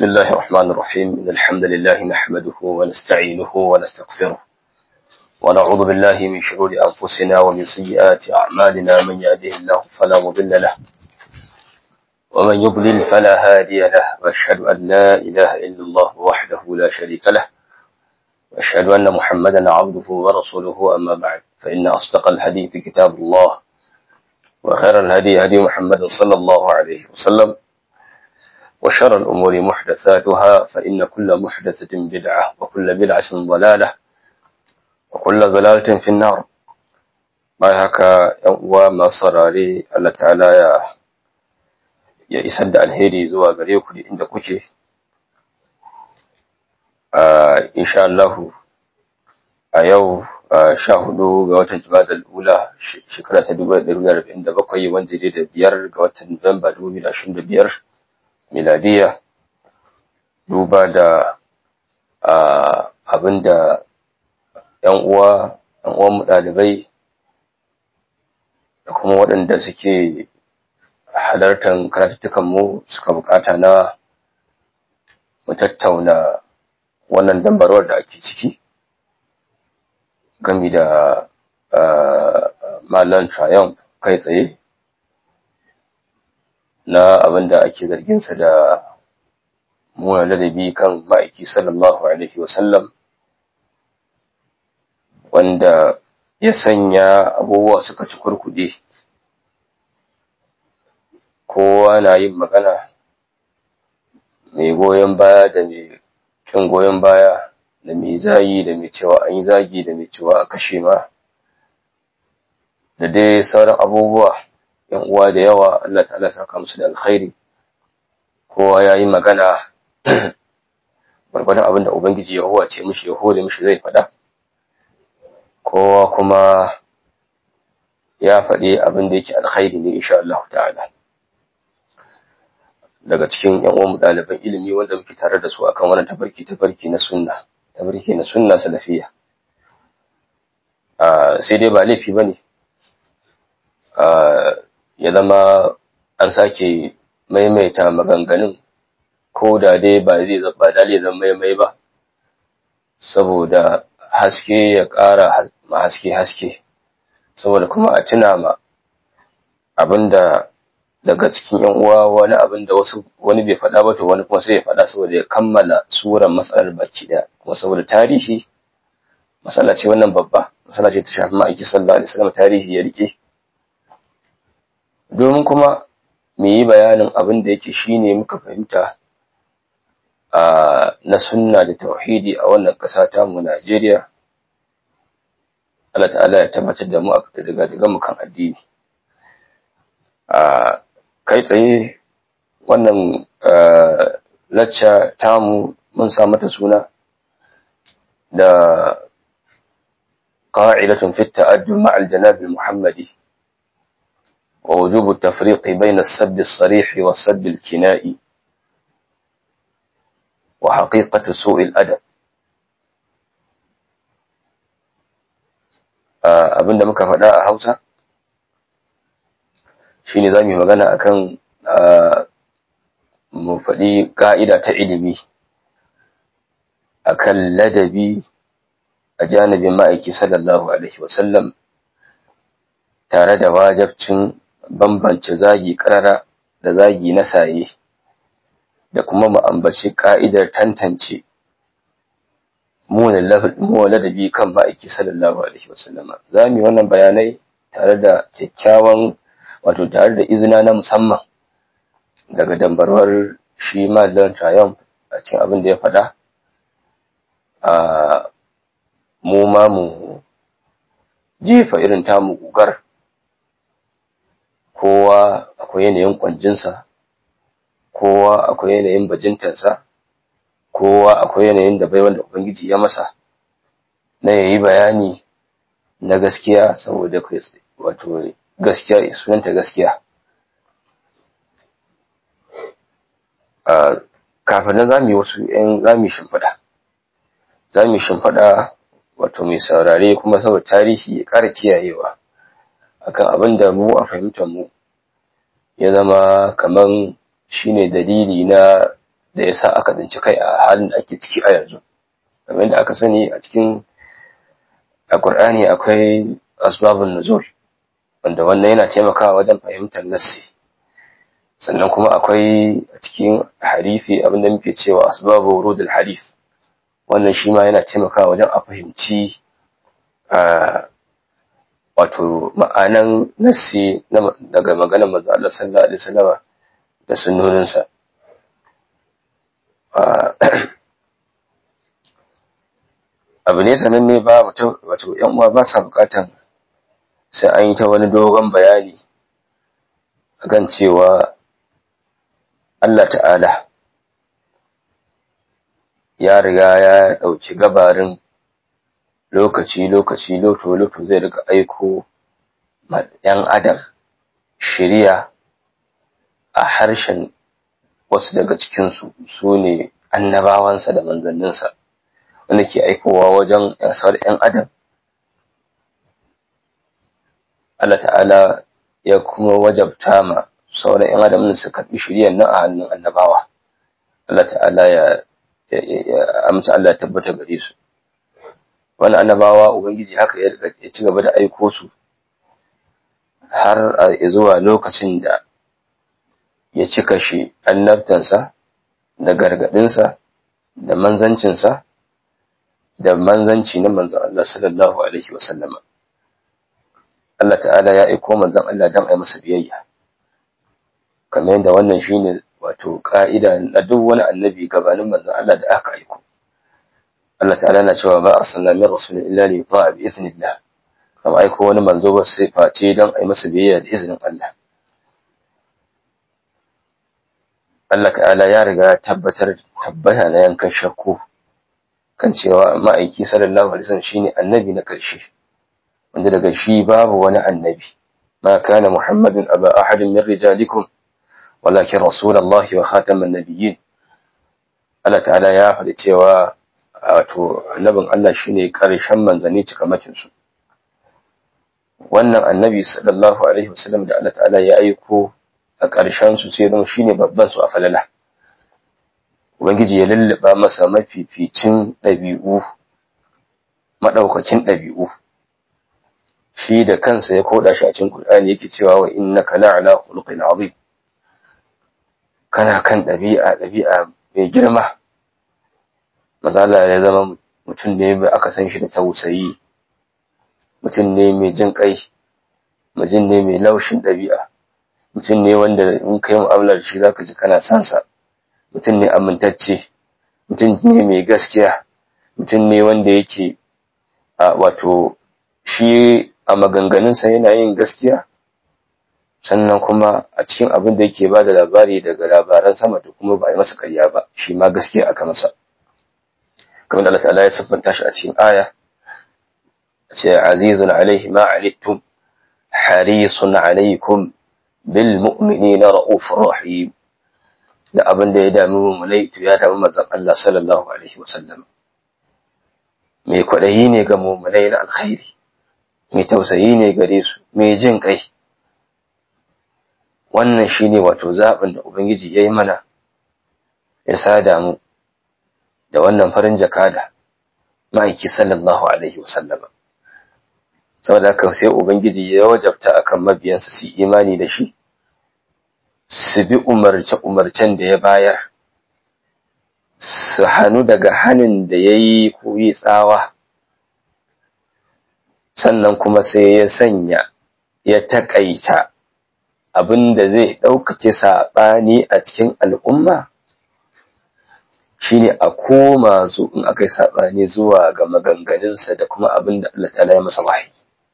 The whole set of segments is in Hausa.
بسم الله الرحمن الرحيم إن الحمد لله نحمده ونستعينه ونستغفره ونعوذ بالله من شرور أنفسنا ومن سيئات أعمالنا من يهده الله فلا مضل له ومن يضلل فلا هادي له وأشهد أن لا إله إلا الله وحده لا شريك له وأشهد أن محمدا عبده ورسوله أما بعد فإن أصدق الحديث كتاب الله وخير الهدي هدي محمد صلى الله عليه وسلم وشر الأمور محدثاتها فإن كل محدثة بدعة وكل بدعة ضلالة وكل ضلالة في النار bayan haka ‘yan uwa masu saurare Allah ta'ala ya ya isar da alheri zuwa gare ku da inda kuke insha Allah a yau sha hudu ga watan Jumadal Ula shekara ta dubu da arba'in da bakwai wanda dai da biyar ga watan Nuwamba dubu biyu da ashirin da biyar miladiya duba da abin da ‘yan uwa ‘yan uwanmu ɗalibai da kuma waɗanda suke halartar karatuttukanmu suka bukata na mu tattauna wannan dambarwar da ake ciki gami da malan triumph kai tsaye na abin da ake zarginsa da muna ladabi kan ma'aiki sallallahu alaihi wasallam wanda ya sanya abubuwa suka ci kurkude kowa na yin magana mai goyon baya da mai kin goyon baya da mai zagi da mai cewa an yi zagi da mai cewa a kashe ma da dai sauran abubuwa yan uwa da yawa Allah ta'ala saka musu da alkhairi kowa ya yi magana gwargwadon abin da ubangiji ya ce mishi ya hore mishi zai faɗa kowa kuma ya faɗi abin da yake alkhairi ne insha Allah ta'ala daga cikin yan uwan ɗaliban ilimi wanda muke tare da su akan wannan tabarki tabarki na sunna tabarki na sunna salafiya sai dai ba laifi bane ya zama an sake maimaita maganganun ko da dai ba zai ba dalilin zan maimai ba saboda haske ya ƙara ma haske haske saboda kuma a tuna ma abinda daga cikin yan uwa wani abin da wasu wani bai faɗa ba to wani kuma sai ya faɗa saboda ya kammala suran matsalar baki ɗaya kuma saboda tarihi matsala ce wannan babba matsala ce ta shafi ma'aiki sallallahu alaihi wasallam tarihi ya rike domin kuma mu yi bayanin abin da yake shine muka fahimta na sunna da tauhidi a wannan ƙasa ta mu Najeriya Allah ta'ala ya tabbatar da mu a daga daga mu kan addini a kai tsaye wannan lacca tamu mun sa mata suna da qa'idatun fi ta'addud ma'al janab al-muhammadi ووجوب التفريق بين السب الصريح والسب الكنائي وحقيقة سوء الأدب abin da muka faɗa a hausa shine za mu yi magana akan mu faɗi ƙa'ida ta ilimi akan ladabi a janibin ma'aiki sallallahu alaihi wasallam tare da wajabcin bambance zagi ƙarara da zagi na saye da kuma mu ambaci ka'idar tantance mu ladabi kan ma'aiki sallallahu alaihi wasallam za mu yi wannan bayanai tare da kyakkyawan wato tare da izina na musamman daga dambarwar shi mallan triumph a cikin abin da ya faɗa a mu ma mu jefa irin tamu gugar kowa akwai yanayin kwanjinsa kowa akwai yanayin bajintarsa kowa akwai yanayin da bai wanda ubangiji ya masa na yayi bayani na gaskiya saboda wato gaskiya sunanta gaskiya kafin nan zamu yi wasu yan zamu shimfiɗa zamu shimfiɗa wato mai saurare kuma saboda tarihi ya ƙara kiyayewa akan abin da mu a fahimtar mu ya zama kaman shine dalili na da ya sa aka tsinci kai a halin da ake ciki a yanzu kamar da aka sani a cikin a Qur'ani akwai asbabun nuzul wanda wannan yana taimakawa wajen fahimtar nassi sannan kuma akwai a cikin harifi abinda muke cewa asbabu wurudul harif wannan shi ma yana taimakawa wajen a fahimci wato ma'anan nassi daga maganar manzo Allah sallallahu alaihi wasallam da sunnoninsa abu ne sananne ba wato yan uwa ba sa bukatan sai an yi ta wani dogon bayani akan cewa Allah ta'ala ya riga ya ɗauki gabarin lokaci-lokaci loto-loto zai riga aiko ‘yan adam shirya a harshen wasu daga cikinsu su ne annabawansa da manzanninsa wanda ke aikowa wajen ‘yan adam Allah ta'ala ya kuma wajabta ma sauran ‘yan adam da su karɓi shiryan nan a hannun annabawa Allah ta'ala ya amsa Allah ya tabbata gare su wani annabawa ubangiji haka ya ci gaba da aiko su har zuwa lokacin da ya cika shi annabtansa da gargadinsa da manzancinsa da manzanci na manzan Allah sallallahu alaihi wasallama Allah ta'ala ya aiko manzan Allah don a yi masa biyayya kamar yadda wannan shine wato ka'ida na duk wani annabi gabanin manzan Allah da aka aiko Allah ta'ala na cewa ba a sanna min rasulun illa li yuta'a bi idhnillah kama aiko wani manzo ba sai face don a yi masa biyayya da izinin Allah Allah ta'ala ya riga tabbatar tabbata na yankan shakku kan cewa ma'aiki sallallahu alaihi wasallam shine annabi na karshe wanda daga shi babu wani annabi ma kana muhammadun aba ahadin min rijalikum walakin rasulullahi wa khataman nabiyyin Allah ta'ala ya faɗi cewa wato annabin Allah shine karshen manzanni cikamakin su wannan annabi sallallahu alaihi wasallam da Allah ta'ala ya aiko a ƙarshen su sai zama shine babban su a falala ubangiji ya lulluba masa mafificin ɗabi'u madaukakin ɗabi'u shi da kansa ya koda shi a cikin Qur'ani yake cewa wa innaka la'ala khuluqin azim kana kan ɗabi'a ɗabi'a mai girma mazala ya zama mutum ne mai aka san shi da tausayi mutum ne mai jin kai mutum ne mai laushin ɗabi'a mutum ne wanda in kai mu'amalar shi zaka ji kana son sa mutum ne amintacce mutum ne mai gaskiya mutum ne wanda yake a wato shi a maganganunsa yana yin gaskiya sannan kuma a cikin abin da yake ba da labari daga labaran sama to kuma ba a yi masa karya ba shi ma gaskiya aka masa kamar Allah ta'ala ya siffanta shi a cikin aya ce azizun alaihi ma alittum harisun alaikum bil mu'minina ra'ufur rahim da abin da ya dami mummunai to ya dami manzon Allah sallallahu alaihi wasallam mai kwaɗayi ne ga mummunai na alkhairi mai tausayi ne gare su mai jin kai wannan shine wato zaɓin da ubangiji ya yi mana ya sada mu da wannan farin jakada ma'aiki sallallahu alaihi wasallama saboda haka sai ubangiji ya wajabta akan mabiyansa su imani da shi su bi umarce-umarcen da ya bayar su hannu daga hannun da ya yi koyi tsawa sannan kuma sai ya sanya ya taƙaita abin da zai ɗaukake saɓani a cikin al'umma shine a koma zu in aka yi saɓani zuwa ga maganganunsa da kuma abin da Allah ta'ala ya masa wahayi.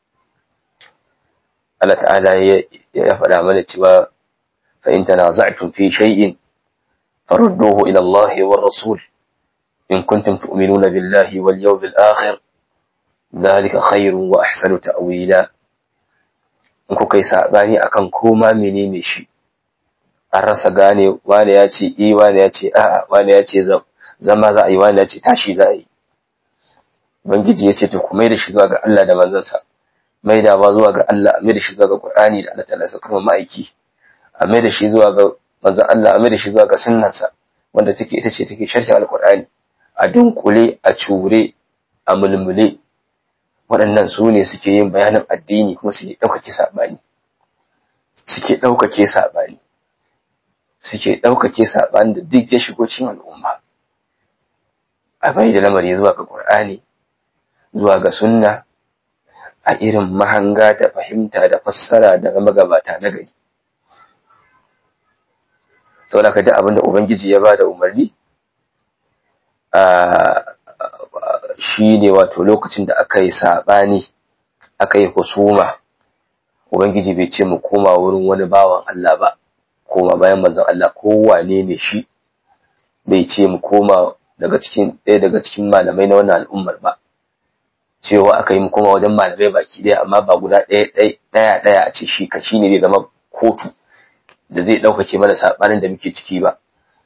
Allah ta'ala ya faɗa mana cewa فإن تنازعتم في شيء فردوه إلى الله والرسول إن كنتم تؤمنون بالله واليوم الآخر ذلك خير وأحسن تأويلا in kuka yi saɓani akan koma menene shi an rasa gane wane ya ce i wane ya ce a'a wane ya ce zama za a yi wane ya ce tashi za a yi ubangiji ya ce to ku mai da shi zuwa ga Allah da manzansa mai da ba zuwa ga Allah mai da shi zuwa ga Qur'ani da Allah ta lasa kuma ma'aiki a mai da shi zuwa ga manzon Allah a mai da shi zuwa ga sunnarsa wanda take ita ce take sharhin alqur'ani a dunkule a cure a mulmule waɗannan su ne suke yin bayanin addini kuma suke ɗaukake saɓani suke ɗaukake saɓani suke ɗaukake saɓani da duk ya shigo cikin al'umma a bai da lamari zuwa ga ƙur'ani zuwa ga sunna a irin mahanga da fahimta da fassara da magabata na gari saboda ka ji abin da ubangiji ya ba da umarni shi ne wato lokacin da aka yi saɓani aka yi husuma ubangiji bai ce mu koma wurin wani bawan Allah ba koma bayan manzon Allah kowane ne shi bai ce mu koma daga cikin ɗaya daga cikin malamai na wannan al'ummar ba cewa aka yi mu koma wajen malamai baki ɗaya amma ba guda ɗaya ɗaya ɗaya a ce shi ka shi ne zai zama kotu da zai ɗaukake mana saɓanin da muke ciki ba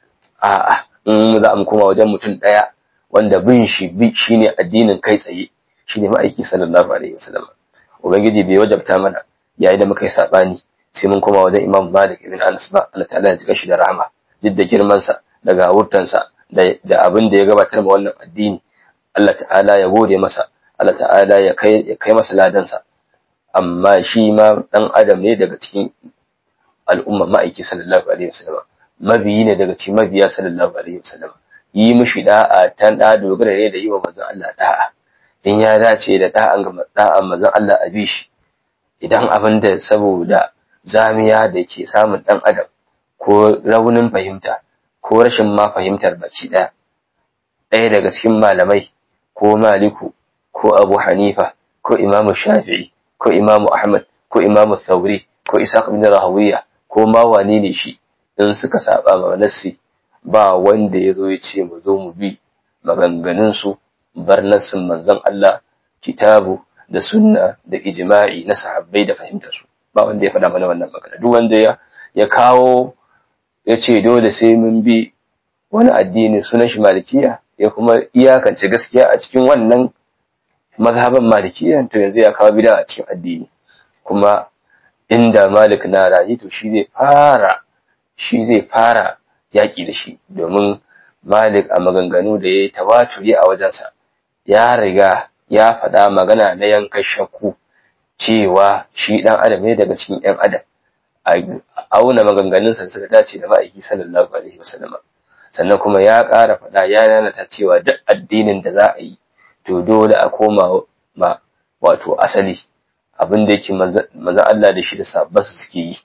a'a in za mu koma wajen mutum ɗaya wanda bin shi bi shine addinin kai tsaye shine ma'aiki sallallahu alaihi wasallam ubangiji bai wajabta mana yayin da muka yi sabani sai mun koma wajen imam malik ibn anas ba Allah ta'ala ya jika shi da rahama duk da girman sa da gawurtan sa da da abin da ya gabatar ma wannan addini Allah ta'ala ya gode masa Allah ta'ala ya kai ya kai masa ladan sa amma shi ma dan adam ne daga cikin al'umma ma'aiki sallallahu alaihi wasallam mabiyi ne daga cikin mabiya sallallahu alaihi wasallam yi mishi da'a tan da dogara ne da yi wa manzon Allah da'a in ya dace da da'an ga da'an manzon Allah a bishi idan abin da saboda zamiya da ke samun dan adam ko raunin fahimta ko rashin ma fahimtar baki daya ɗaya daga cikin malamai ko maliku ko abu hanifa ko imamu shafi'i ko imamu ahmad ko imamu thauri ko isaac bin rahawiya ko ma wane ne shi in suka saba ma nassi ba wanda ya zo ya ce mu zo mu bi maganganunsu bar nassin manzon Allah kitabu da sunna da ijma'i na sahabbai da fahimtarsu ba wanda ya faɗa mana wannan magana duk wanda ya ya kawo ya ce dole sai mun bi wani addini sunan shi malikiya ya kuma iyakance gaskiya a cikin wannan mazhaban malikiya to yanzu ya kawo bid'a a cikin addini kuma inda malik na rayu to shi zai fara shi zai fara yaƙi da shi domin malik a maganganu da ya yi tawaturi a wajensa ya riga ya faɗa magana na yankan shakku cewa shi ɗan adam ne daga cikin ‘yan adam a auna maganganunsa suka dace da ma'aiki sallallahu alaihi wasallam sannan kuma ya ƙara faɗa ya nanata cewa duk addinin da za a yi to dole a koma ma wato asali abin da yake manzan Allah da shi da sabbansa suke yi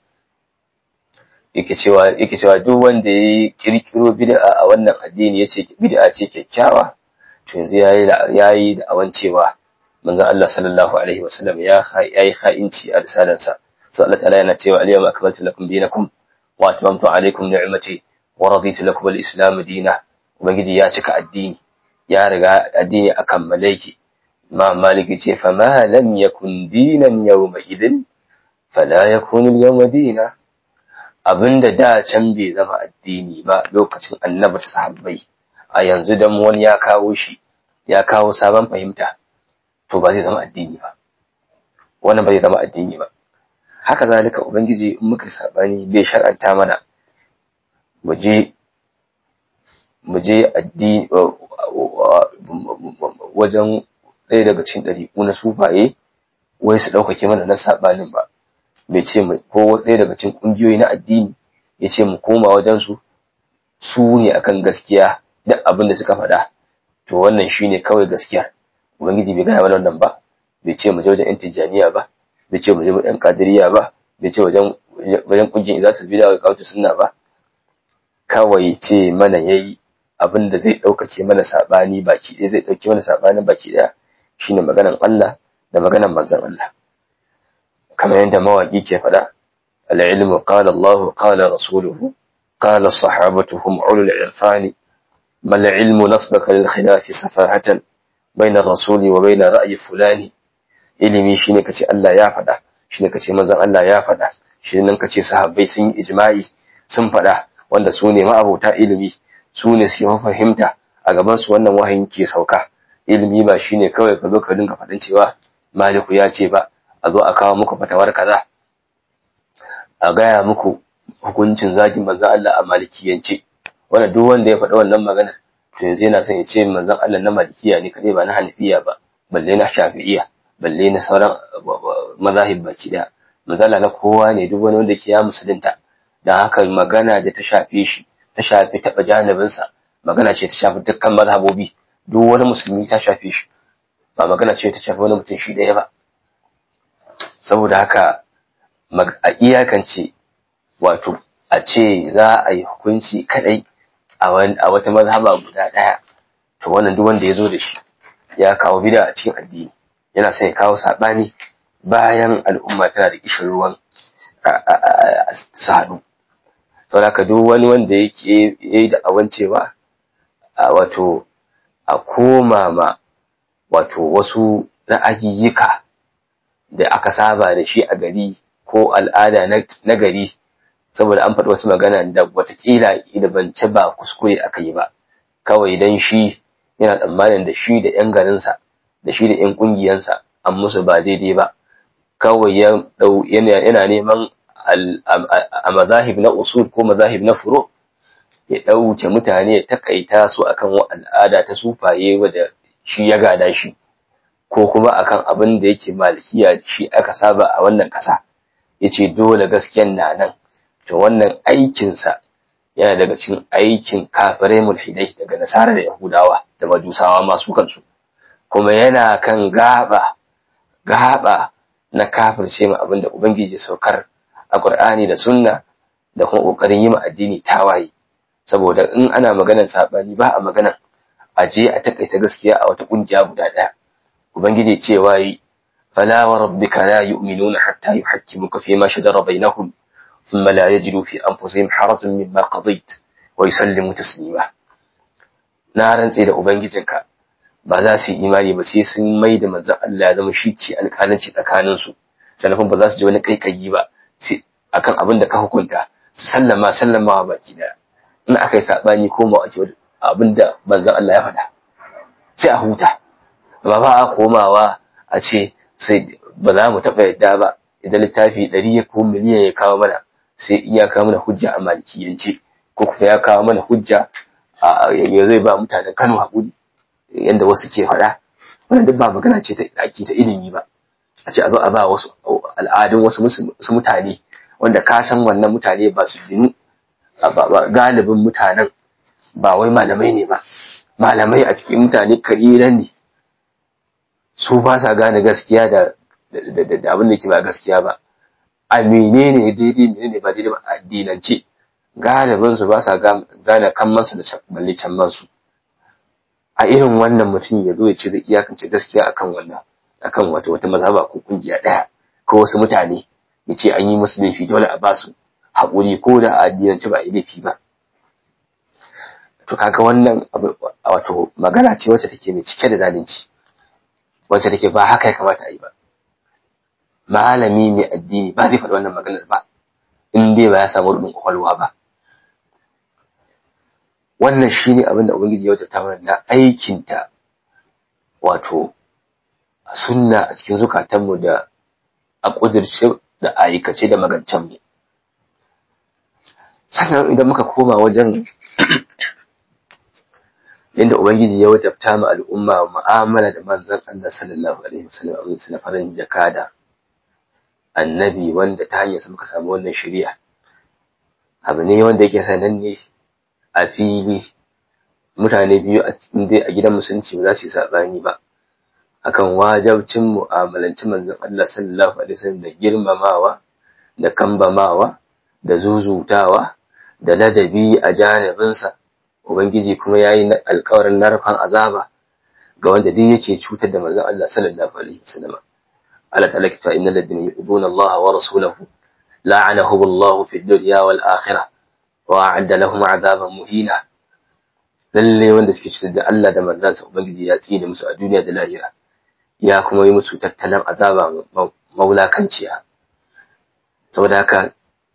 yake cewa yake cewa duk wanda ya kirkiro bid'a a wannan addini yace bid'a ce kyakkyawa to yanzu yayi yayi da awan cewa manzon Allah sallallahu alaihi wasallam ya yayi kha'inci a risalarsa sai Allah ta'ala yana cewa al-yawma akmaltu lakum dinakum wa atmamtu alaykum ni'mati wa raditu lakum al-islam dinan ubangiji ya cika addini ya riga addini a kammale yake ma maliki ce fa ma lam yakun dinan yawma idin fala yakunu al-yawma dinan abinda da can bai zama addini ba lokacin annabar sahabbai a yanzu dan wani ya kawo shi ya kawo sabon fahimta to ba zai zama addini ba wannan ba zai zama addini ba haka zalika ubangiji in muka sabani bai shar'anta mana mu je mu je addini wajen ɗaya daga cikin ɗariƙu na sufaye wai su ɗaukake mana na saɓanin ba bai ce mu ko ɗaya daga cikin ƙungiyoyi na addini ya ce mu koma wajen su su ne akan gaskiya duk abin da suka faɗa to wannan shine kawai gaskiyar ubangiji bai gaya mana wannan ba bai ce mu je wajen yan tijjaniya ba bai ce mu je yan kadiriya ba bai ce wajen wajen ƙungiyar izatul bid'a ga kawtu sunna ba kawai ce mana yayi abin da zai ɗaukake mana saɓani baki ɗaya zai ɗauke mana saɓanin baki ɗaya shine maganan Allah da maganan manzon Allah kamar yadda mawaƙi ke faɗa العلم قال الله قال رسوله قال الصحابة هم علو العرفان ما العلم نصبك للخلاف سفاهة بين الرسول وبين رأي فلان ilimi shine kace Allah ya faɗa shine kace manzon Allah ya faɗa shine nan kace sahabbai sun yi ijma'i sun faɗa wanda su ne ma'abota ilimi su ne suke fahimta a gaban su wannan wahayin ke sauka ilimi ba shine kawai ka zo ka dinga faɗin cewa maliku ya ce ba a zo a kawo muku fatawar kaza a gaya muku hukuncin zagin manzo Allah a malikiyance wannan duk wanda ya faɗi wannan magana to yanzu yana son ya ce manzon Allah na malikiya ne kadai ba na hanafiya ba balle na shafi'iyya balle na sauran mazahib baki daya manzala na kowa ne duk wani wanda ke ya musulunta dan haka magana da ta shafe shi ta shafi taɓa janibinsa magana ce ta shafi dukkan mazhabobi duk wani musulmi ta shafe shi ba magana ce ta shafi wani mutum shi ɗaya ba saboda haka a iyakance wato a ce za a yi hukunci kadai a wata mazhaba guda ɗaya to wannan duk wanda ya zo da shi ya kawo bida a cikin addini yana son ya kawo saɓani bayan al'umma tana da kishin ruwan su haɗu saboda haka duk wani wanda yake yi da awancewa wato a koma ma wato wasu ra'ayiyyika da aka saba da shi a gari ko al'ada na gari saboda an faɗi wasu magana da watakila idabance ba kuskure aka yi ba kawai dan shi yana tsammanin da shi da 'yan garinsa da shi da 'yan ƙungiyansa an musu ba daidai ba kawai yana neman a mazahib na usul ko mazahib na furo ya ɗauke mutane ya takaita su akan al'ada ta sufaye wadda shi ya gada shi ko kuma akan abin da yake malikiya shi aka saba a wannan ƙasa ya ce dole gasken na nan to wannan aikinsa yana daga cikin aikin kafirai mulhidai daga nasara da yahudawa da majusawa masu kansu kuma yana kan gaba gaba na kafirce ma abin da ubangiji saukar a qur'ani da sunna da kuma kokarin yi ma addini tawaye saboda in ana maganar sabani ba a maganar a je a takaita gaskiya a wata kungiya guda daya ubangiji cewa yi fala wa rabbika la yu'minuna hatta yuhakkimuka fi ma shajara bainahum thumma la yajidu fi anfusihim harajan mimma qadayt wa yusallimu taslima na rantse da ubangijinka ba za su yi imani ba sai sun mai da manzon Allah ya zama shi ce alƙalanci tsakanin su sannan ba za su ji wani kaikayi ba sai akan abin da ka hukunta su sallama sallamawa baki daya in aka yi saɓani ko ma ake abin da manzon Allah ya faɗa sai a huta ba ba a komawa a ce sai ba za mu taɓa yadda ba idan littafi ɗari ya ko miliyan ya kawo mana sai in ya kawo mana hujja a malikiyance ko kuma ya kawo mana hujja ya zai ba mutanen Kano haƙuri yadda wasu ke faɗa wannan duk ba magana ce ta ake ta ilimi ba a ce a zo a ba wasu al'adun wasu mutane wanda ka san wannan mutane ba su ginu galibin mutanen ba wai malamai ne ba malamai a cikin mutane kalilan ne su ba sa gane gaskiya da abin da ke ba gaskiya ba a menene daidai menene ba daidai ba a addinance galibin su ba sa gane kammansu da balle su a irin wannan mutum ya zo ya ce zai iyakance gaskiya akan wannan akan wata wata mazhaba ko kungiya daya ko wasu mutane ya ce an yi musu laifi dole a ba su haƙuri ko da a addinance ba a yi laifi ba to kaga wannan wato magana ce wacce take mai cike da zalunci wacce take ba haka ya kamata a yi ba malami mai addini ba zai faɗi wannan maganar ba in dai ba ya samu rubin kwakwalwa ba wannan shine abin da ubangiji ya wajabta mana na aikinta wato sunna a cikin zukatanmu da a ƙudirce da aikace da magancenmu sannan idan muka koma wajen inda ubangiji ya wajabta ma al'umma mu'amala da manzon Allah sallallahu alaihi wasallam a matsayin na farin jakada annabi wanda ta hanyar muka samu wannan shari'a abu ne wanda yake sananne a fili mutane biyu a a gidan musulunci ba za su yi sabani ba akan wajabcin mu'amalanci manzon Allah sallallahu alaihi wasallam da girmamawa da kambamawa da zuzutawa da ladabi a janibinsa ubangiji kuma yayi alƙawarin narfan azaba ga wanda duk yake cutar da manzon Allah sallallahu alaihi wasallam Allah ta'ala kita innal ladina yu'duna Allah wa rasulahu la'anahu Allah fi dunya wal akhirah wa a'adda lahum 'adaban muhina lalle wanda suke cutar da Allah da manzansa ubangiji ya tsine musu a duniya da lahira ya kuma yi musu tattalin azaba maulakanciya saboda haka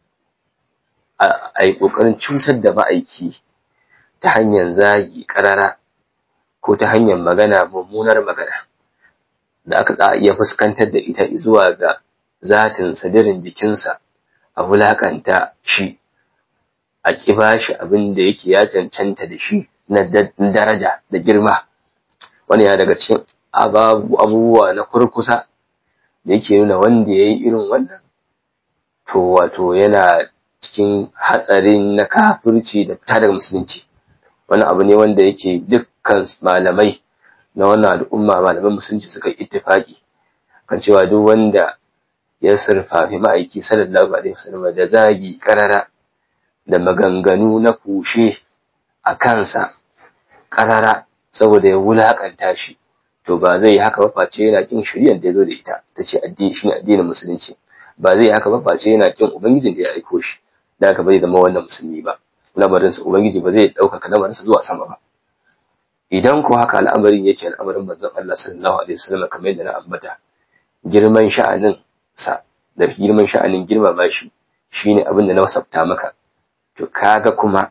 a yi ƙoƙarin cutar da ma'aiki ta hanyar zagi ƙarara ko ta hanyar magana mummunar magana da aka za iya fuskantar da ita zuwa ga zatin sadirin jikinsa a wulakanta shi a ƙi bashi abin da yake ya cancanta da shi na daraja da girma wani ya daga cikin abubuwa na kurkusa da yake nuna wanda ya yi irin wannan to wato yana cikin hatsarin na kafirci da fita daga musulunci wani abu ne wanda yake dukkan malamai na wannan al'umma malaman musulunci suka yi ittifaki kan cewa duk wanda ya surfafi ma'aiki sallallahu alaihi wasallam da zagi karara da maganganu na kushe a kansa karara saboda ya wulakanta shi to ba zai haka ba face yana kin shari'ar da ya zo da ita ta ce addini shine addinin musulunci ba zai haka ba face yana kin ubangijin da ya aiko shi da haka bai zama wannan musulmi ba lamarinsa ubangiji ba zai ɗaukaka lamarinsa zuwa sama ba idan ko haka al'amarin yake al'amarin manzon Allah sallallahu alaihi wasallam kamar yadda na ambata girman sha'anin sa da girman sha'anin girmama shi shine abin da na wasafta maka to kaga kuma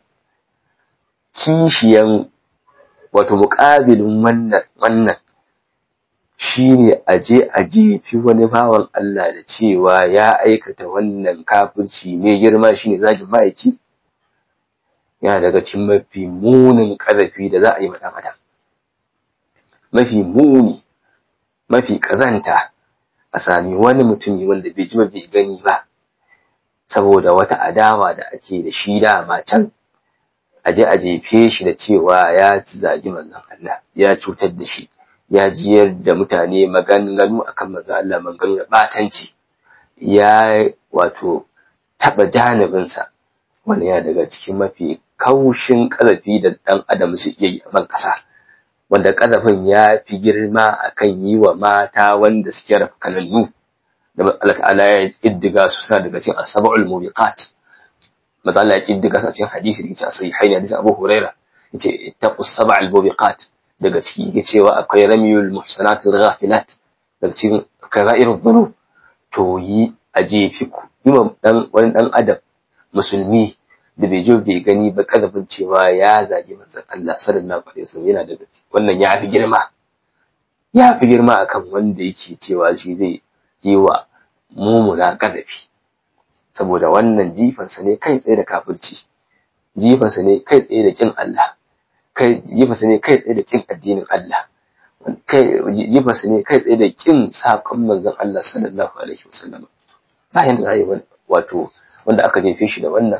kishiyan wato muƙabilin wannan wannan shine aje a jefi wani bawan Allah da cewa ya aikata wannan kafirci mai girma shine zagin ma'aiki yana daga cikin mafi munin ƙazafi da za a yi wa adam mafi muni mafi ƙazanta a sami wani mutumi wanda bai ji bai gani ba saboda wata adawa da ake da shi dama can aje a jefe shi da cewa ya ci zagi manzon Allah ya cutar da shi ya jiyar da mutane maganganu akan manzon Allah maganganu da batanci ya wato taba janibinsa wani ya daga cikin mafi kaushin ƙazafi da ɗan adam su iya yi a ban ƙasa wanda ƙazafin ya fi girma akan yi wa mata wanda suke rafkanannu da Allah ta'ala ya iddiga su suna daga cikin asaba'ul mubiqat maza Allah ya iddiga su a cikin hadisi da yake a sahihain hadisin Abu Huraira yace ittaqus sab'al mubiqat daga ciki yake cewa akwai ramiyul muhsanat ghafilat daga cikin kaba'irud dhunub to yi a jefi ku yi dan wani dan adam musulmi da bai jo bai gani ba kazafin cewa ya zagi manzon Allah sallallahu alaihi wasallam yana daga wannan ya fi girma ya fi girma akan wanda yake cewa shi zai yi wa mumuna kazafi saboda wannan jifansa ne kai tsaye da kafirci jifansa ne kai tsaye da kin Allah kai jifansa ne kai tsaye da kin addinin Allah kai jifansa ne kai tsaye da kin sakon manzon Allah sallallahu alaihi wasallam bayan da zai wato wanda aka jefe shi da wannan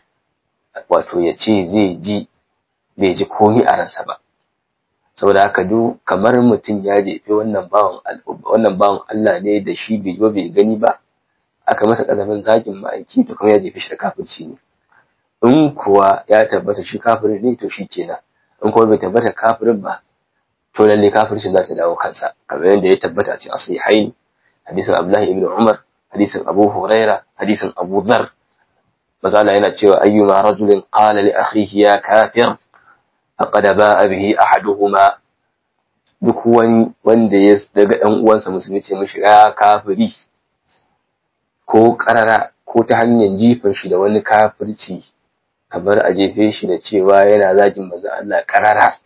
wato ya ce zai ji bai ji komi a ransa ba saboda haka duk kamar mutum ya jefe wannan bawan wannan bawan Allah ne da shi bai ba bai gani ba aka masa kazafin zagin ma'aiki to kuma ya jefe shi da kafirci ne in kuwa ya tabbata shi kafirin ne to shi kenan in kuma bai tabbata kafirin ba to lalle kafircin za ta dawo kansa kamar yadda ya tabbata a cikin asihain hadisin Abdullahi ibn Umar hadisin Abu Huraira hadisin Abu Dharr mazala yana cewa ayyuma rajulin qala li akhihi ya kafir faqad ba'a bihi ahaduhuma duk wani wanda ya daga dan uwansa musulmi ce mishi ya kafiri ko karara ko ta hanyar jifan shi da wani kafirci kamar a jefe shi da cewa yana zagin manzo Allah karara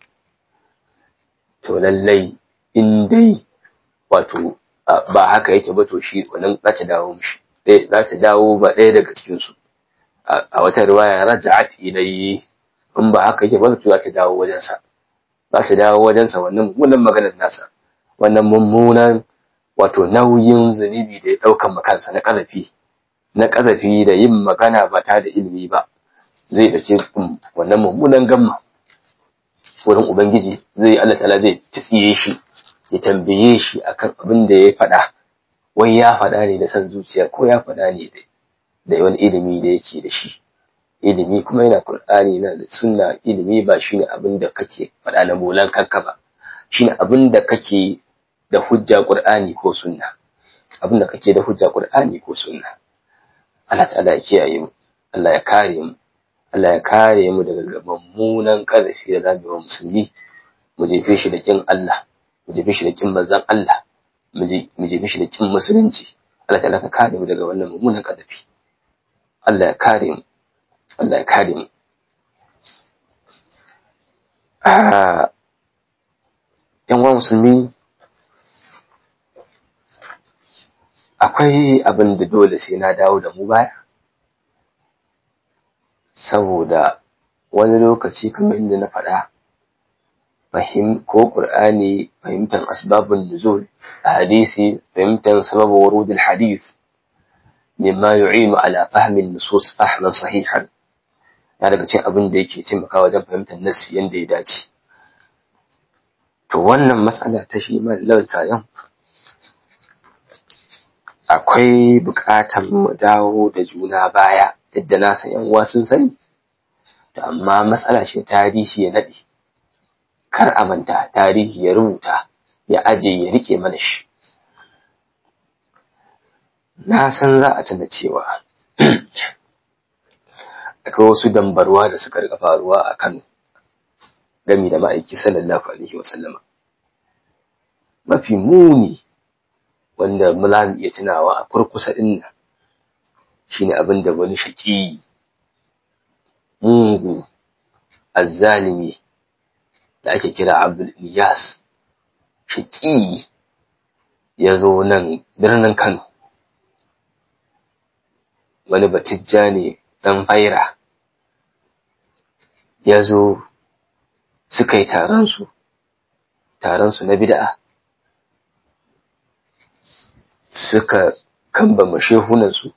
to lallai in dai wato ba haka yake ba to shi wannan za ta dawo mishi za ta dawo ba ɗaya daga cikin su a wata riwaya raja'at ilayhi in ba haka yake ba to za ta dawo wajen sa za ta dawo wajen sa wannan mummunan maganar nasa wannan mummunan wato nauyin zunubi da ya daukan makansa na kazafi na kazafi da yin magana ba ta da ilimi ba zai dace wannan mummunan gamma wurin ubangiji zai Allah ta'ala zai tsiye shi ya tambaye shi akan abin da ya faɗa wai ya faɗa ne da san zuciya ko ya faɗa ne da wani ilimi da yake da shi ilimi kuma yana Qur'ani yana da sunna ilimi ba shine abin da kake faɗa na molan kanka ba shine abin da kake da hujja Qur'ani ko sunna abin da kake da hujja Qur'ani ko sunna Allah ta'ala ya kiyaye mu Allah ya kare mu Allah ya kare mu daga mummunan ƙarfi da zamu wa musulmi mu jefe shi da kin Allah mu jefe shi da kin manzon Allah mu jefe shi da kin musulunci Allah ta'ala ka kare mu daga wannan mummunan ƙarfi Allah ya kare mu Allah ya kare mu yan wa musulmi akwai abin da dole sai na dawo da mu baya saboda wani lokaci kamar inda na faɗa fahim ko Qur'ani fahimtar asbabun nuzul hadisi fahimtar sabab wurud hadith mimma yu'inu ala fahmi nusus fahman sahihan ya daga cikin abin da yake taimakawa wajen fahimtar nassi yanda ya dace to wannan matsala ta shi lauta yan akwai buƙatar mu dawo da juna baya yadda na san yan uwa sun sani to amma matsala ce tarihi ya nade kar a manta tarihi ya rubuta ya aje ya rike mana shi na san za a tana cewa akwai wasu dambarwa da suka rika faruwa a Kano gami da ma'aiki sallallahu alaihi wa sallama mafi muni wanda mula mu iya tunawa a kurkusa din nan shine abin da wani shaki mungu azzalimi da ake kira Abdul Iyas shaki ya zo nan birnin Kano wani batijja ne ɗan faira ya zo suka yi taronsu taronsu na bid'a suka kambama shehunansu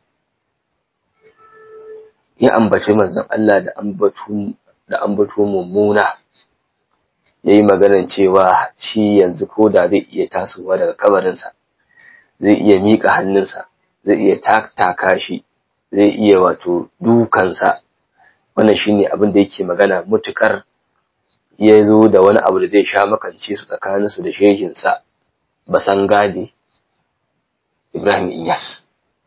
ya ambaci manzon Allah da ambatu da ambato mummuna yayi maganar cewa shi yanzu ko da zai iya tasowa daga kabarinsa zai iya miƙa hannunsa zai iya taka shi zai iya wato dukansa wannan shine abin da yake magana mutukar ya zo da wani abu da zai sha makance su tsakaninsu da shehinsa basan gadi Ibrahim Iyas.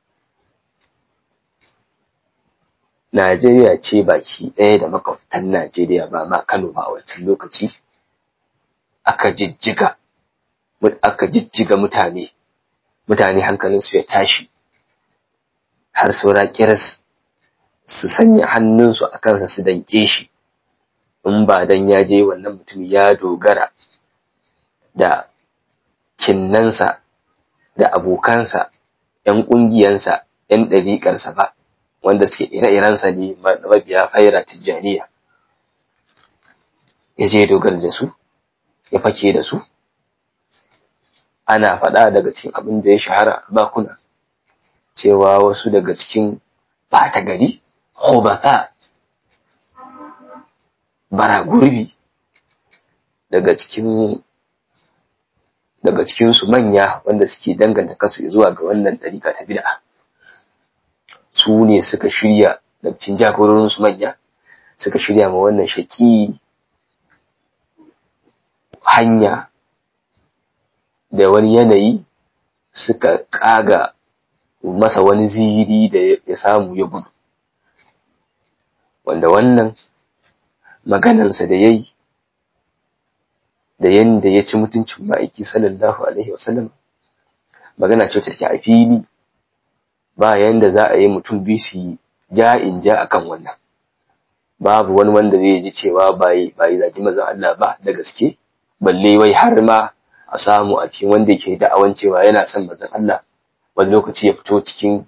Najeriya ce baki ɗaya da makwabtan Najeriya ba ma Kano ba a wancan lokaci aka jijjiga aka jijjiga mutane mutane hankalinsu ya tashi har saura kiras su sanya hannunsu a kansa su danke shi in ba dan ya je wannan mutum ya dogara da kinnansa da abokansa ‘yan ƙungiyansa ‘yan ɗariƙarsa ba wanda suke ire-irensa ne mabiya faira tijjaniya ya je dogara da su ya fake da su ana faɗa daga cikin abin da ya shahara bakuna cewa wasu daga cikin ɓata gari hobata bara gurbi daga cikin daga cikinsu manya wanda suke danganta kasu zuwa ga wannan ɗariƙa ta bid'a su ne suka shirya da cikin jagororinsu manya suka shirya ma wannan shaƙi hanya da wani yanayi suka ƙaga masa wani ziri da ya samu ya gudu wanda wannan maganansa da ya yi da yanda ya ci mutuncin ma'aiki sallallahu alaihi wasallam magana ce take a fili ba yanda za a yi mutum biyu su ja in ja akan wannan babu wani wanda zai ji cewa ba yi ba yi zaki mazan Allah ba da gaske balle wai har ma a samu a cikin wanda yake da'awan cewa yana son mazan Allah wani lokaci ya fito cikin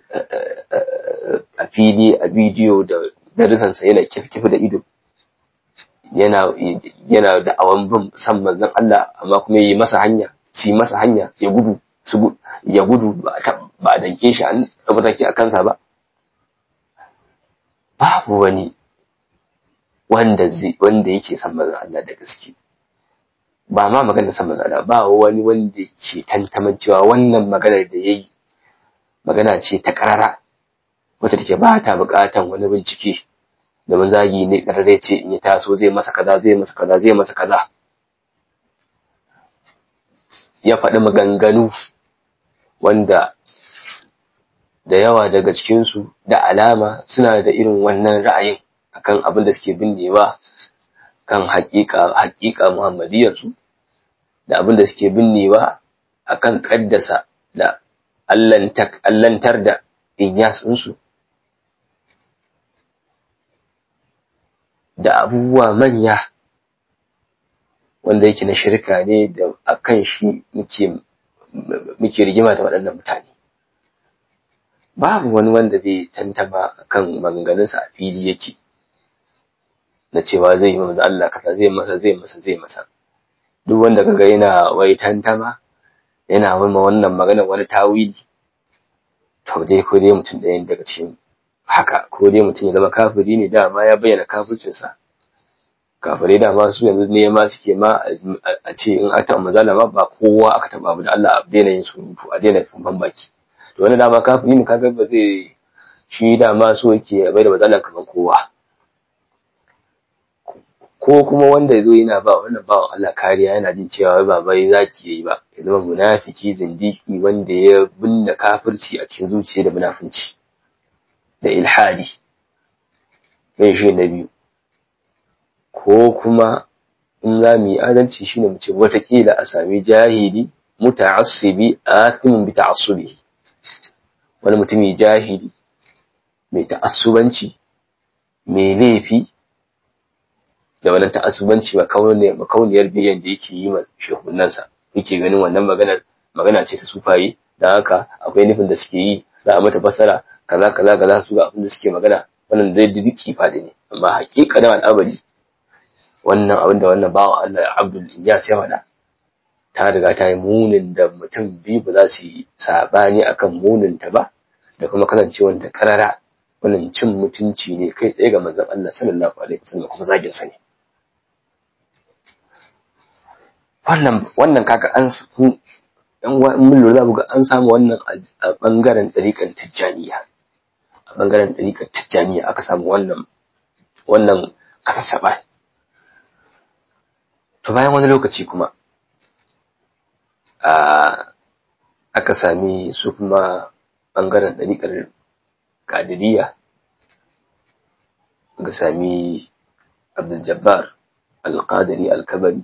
a fili a bidiyo da darisansa yana kifkifi da ido yana yana da awan bin san manzon Allah amma kuma yi masa hanya ci masa hanya ya gudu su ya gudu ba ba a danke shi an tabbata a kansa ba babu wani wanda zai wanda yake san manzon Allah da gaske ba ma maganar san manzon Allah ba wani wanda ke tantaman cewa wannan maganar da yayi magana ce ta karara wacce take ba ta bukatan wani bincike domin zagi ne ƙarare ce in ya taso zai masa kaza zai masa kaza zai masa kaza ya faɗi maganganu wanda da yawa daga cikinsu da alama suna da irin wannan ra'ayin akan abin da suke binnewa kan haƙiƙa haƙiƙa muhammadiyarsu da abin da suke binnewa akan ƙaddasa da allantar da inyasunsu da abubuwa manya wanda yake na shirka ne da akan shi muke muke rigima da waɗannan mutane babu wani wanda zai tantama kan maganganunsa a fili yake na cewa zai yi manzo Allah kaza zai masa zai masa zai masa duk wanda kaga yana wai tantama yana wai wannan magana wani tawili to dai ko dai mutum ɗayan daga cikin haka ko dai mutum ya zama kafiri ne dama ya bayyana kafircinsa kafirai dama su yanzu ne ma suke ma a ce in aka taɓa mazala ma ba kowa aka taɓa abu da Allah a daina yin surutu a daina fumban baki to wani dama kafiri ne kaga ba zai shi dama so yake bai da mazala kamar kowa ko kuma wanda ya zo yana ba wannan bawan Allah kariya yana jin cewa ba bai zaki yayi ba ya zama munafiki zindiki wanda ya binne kafirci a cikin zuciya da munafunci da ilhadi sai shi na biyu ko kuma in za mu yi adalci shine mu ce watakila a sami jahili muta'assibi athimun bi ta'assubi wani mutumi jahili mai ta'assubanci mai laifi da wannan ta'assubanci makauniyar biyan da yake yi ma shehunansa yake ganin wannan maganar magana ce ta sufaye dan haka akwai nufin da suke yi za a mata fasara kaza kaza kaza su ga abin da suke magana wannan dai diki fadi ne amma hakikanin al'amari wannan abin da wannan bawa Allah Abdul Inyas ya faɗa ta riga ta yi munin da mutum biyu ba za su yi sabani akan munin ta ba da kuma kasancewar ta karara wannan cin mutunci ne kai tsaye ga manzon Allah sallallahu alaihi wasallam kuma zagin sa ne wannan wannan kaka an su dan mun lura ga an samu wannan a bangaren tsarikan tijjaniya a bangaren tsarikan tijjaniya aka samu wannan wannan kasaba to bayan wani lokaci kuma a aka sami su kuma bangaren tsarikar kadiriya ga sami abdul jabbar al-qadiri al-kabari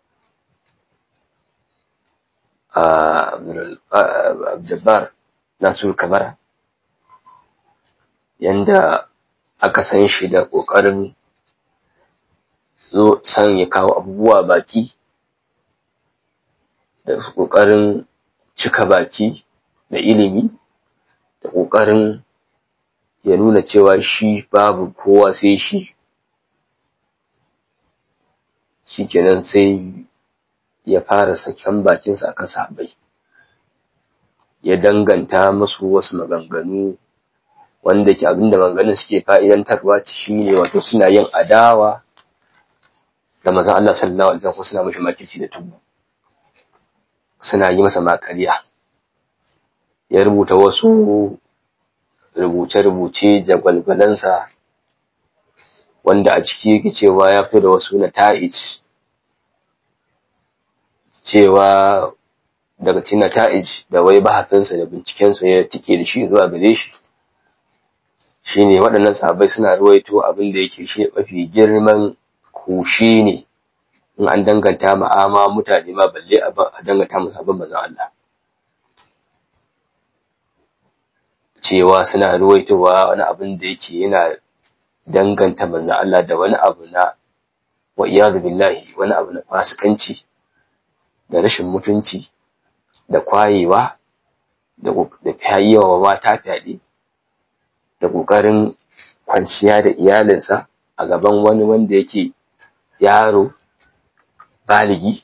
Jabbar Nasiru Kabara yanda aka san shi da ƙoƙarin zo san ya kawo abubuwa baki da ƙoƙarin cika baki da ilimi da ƙoƙarin ya nuna cewa shi babu kowa sai shi shikenan sai ya fara saken bakinsa akan sahabbai ya danganta musu wasu maganganu wanda ke abinda maganganun suke fa'idantarwa shi ne wato suna yin adawa da mazan Allah sallallahu alaihi wasallam suna mishi makirci da tubu suna yi masa makariya ya rubuta wasu rubuce-rubuce jagwalgwalansa wanda a ciki yake cewa ya fito da wasu na ta'ij cewa daga cikin nata'ij da wai bahafinsa da bincikensa ya tike da shi zuwa gare shi shine waɗannan sahabbai suna ruwaito abin da yake shi mafi girman kushi ne in an danganta ma'ama mutane ma balle a danganta mu sabon manzon Allah cewa suna ruwaitowa wani abin da yake yana danganta manzon Allah da wani abu na wa iyadu billahi wani abu na fasikanci da rashin mutunci da kwayewa da yawa mata fyaɗe da ƙoƙarin kwanciya da iyalinsa a gaban wani wanda yake yaro baligi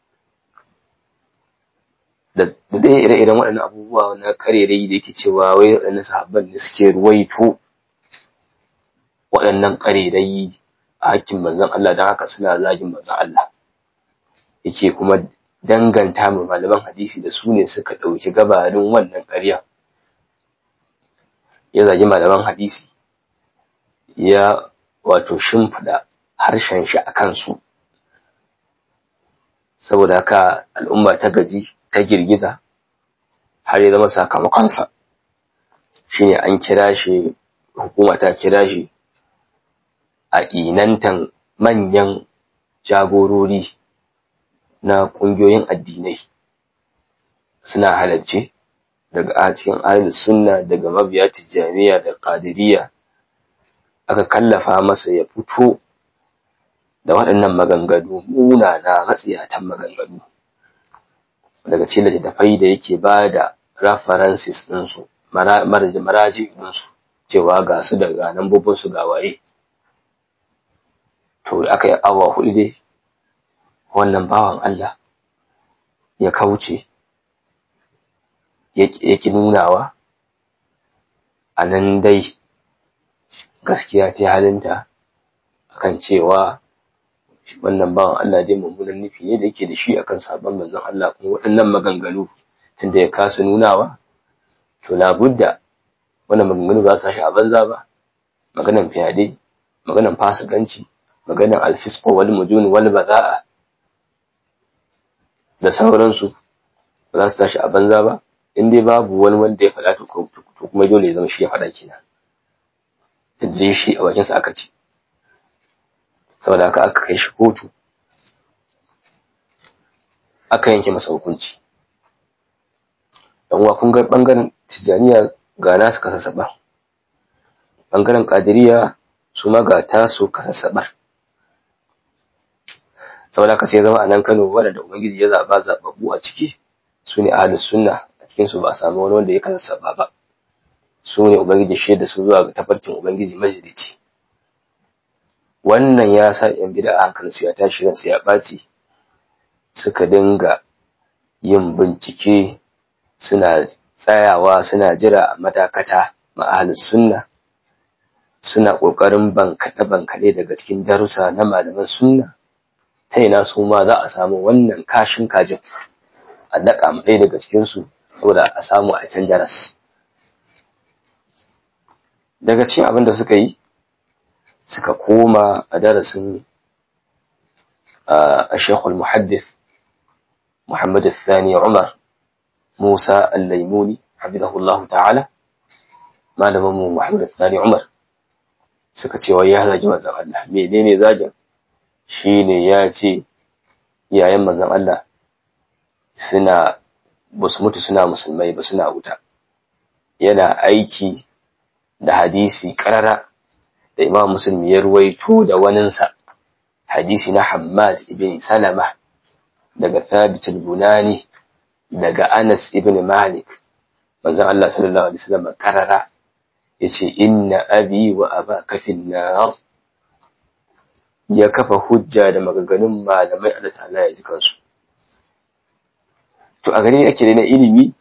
da dai ire-iren waɗannan abubuwa na karerai da yake cewa wai waɗannan sahabban da suke ruwaito waɗannan karerai a hakkin manzon Allah don haka suna zagin manzon Allah yake kuma danganta ma malaman hadisi da su ne suka ɗauki gabarin wannan ƙarya ya zagi malaman hadisi ya wato shimfiɗa harshen shi a kansu saboda haka al'umma ta gaji ta girgiza har ya zama sakamakonsa shine an kira shi hukuma ta kira shi a inantan manyan jagorori na ƙungiyoyin addinai suna halarce daga a cikin ahlus sunna daga mabiya tijjaniya da qadiriyya aka kallafa masa ya fito da waɗannan maganganu munana matsiyatan maganganu daga cikin littattafai da yake ba da references ɗinsu maraji ɗinsu cewa ga su da ga nambobin su ga waye to aka yi awa hudu dai wannan bawan Allah ya kauce ya ki nunawa a nan dai gaskiya ta halinta akan cewa wannan bawan Allah dai mummunan nufi ne da yake da shi akan sabon manzon Allah kuma waɗannan maganganu tunda ya kasa nunawa to labudda wannan maganganu ba su shi a banza ba maganan fiyade maganan fasikanci maganan alfisqo wal mujun wal baza'a da sauransu ba za su tashi a banza ba in dai babu wani wanda ya faɗa to kuma dole ya zama shi ya faɗa kenan tunda shi a bakinsa aka ci saboda haka aka kai shi kotu aka yanke masa hukunci dan kun ga bangaren tijaniya ga nasu kasassaɓa bangaren kadiriya su ma ga tasu kasassaɓar saboda haka sai zama a nan kano wanda ubangiji ya zaɓa zaɓaɓɓu a ciki su ne ahalus sunna a cikinsu ba a samu wani wanda ya kasassaɓa ba su ne ubangiji shaida su zuwa ga tafarkin ubangiji majalici wannan ya sa ‘yan bida a hankalinsu ya tashi ransu ya ɓaci suka dinga yin bincike suna tsayawa suna jira a matakata ma'ahalin sunna suna ƙoƙarin bankaɗe-bankaɗe daga cikin darussa na malaman sunna ta ina su ma za a samu wannan kashin kajin a daƙa ɗaya daga cikinsu saboda a samu a can jaras daga cikin abin da suka yi suka koma a darasin a shekul muhaddif Muhammad Thani Umar Musa Al-Laimuni hafizahullahu ta'ala malamin mu Muhammad Thani Umar suka ce wai ya zagi manzon Allah menene zagin shine ya ce iyayen manzon Allah suna basu mutu suna musulmai ba suna wuta yana aiki da hadisi karara da imam muslim ya ruwaito da waninsa hadisi na Hammad ibn Salama daga Thabit al-Bunani daga Anas ibn Malik manzon Allah sallallahu alaihi wasallam karara yace inna abi wa abaka fin nar ya kafa hujja da maganganun malamai Allah ta'ala ya ji kansu to a gani yake na ilimi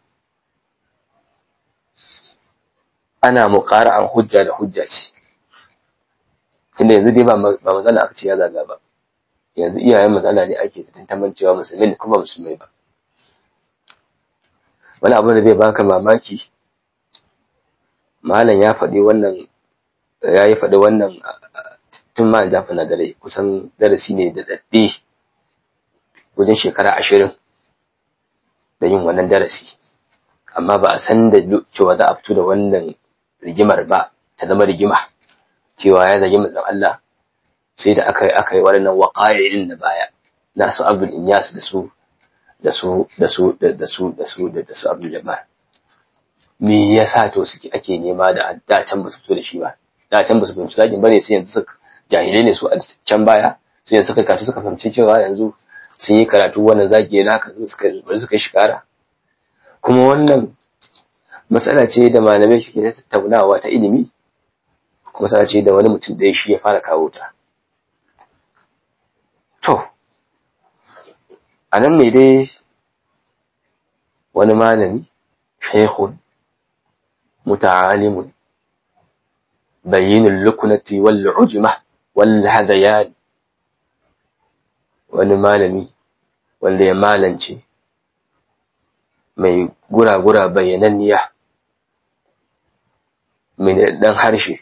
ana muqara'an hujja da hujja ce tunda yanzu dai ba matsala aka ce ya zaga ba yanzu iyayen matsala ne ake tantaman cewa musulmi ne kuma musulmai ba wani abu da zai baka mamaki malam ya faɗi wannan ya yi faɗi wannan tun ma jafa na dare kusan darasi ne da daɗe wajen shekara ashirin da yin wannan darasi amma ba a san da cewa za a fito da wannan rigimar ba ta zama rigima cewa ya zagi manzon Allah sai da aka yi aka yi waɗannan waƙa'irin da baya na su abdul inyas da su da su da su da su da su da su abdul jabbar me yasa to suke ake nema da da can ba su fito da shi ba da can ba su fahimci zagin bane sai yanzu suka jahilai ne su a can baya sai yanzu suka kafi suka fahimci cewa yanzu sun yi karatu wannan zagi na haka suka bari suka shi kara kuma wannan matsala ce da malamai suke ta tattaunawa ta ilimi kuma matsala ce da wani mutum ɗaya shi ya fara kawo ta to a nan ne dai wani malami shaikhun muta'alimun bayyinul lukunati wal ujma wal hadayan wani malami wanda ya malance mai gura-gura bayyananniya mai dan harshe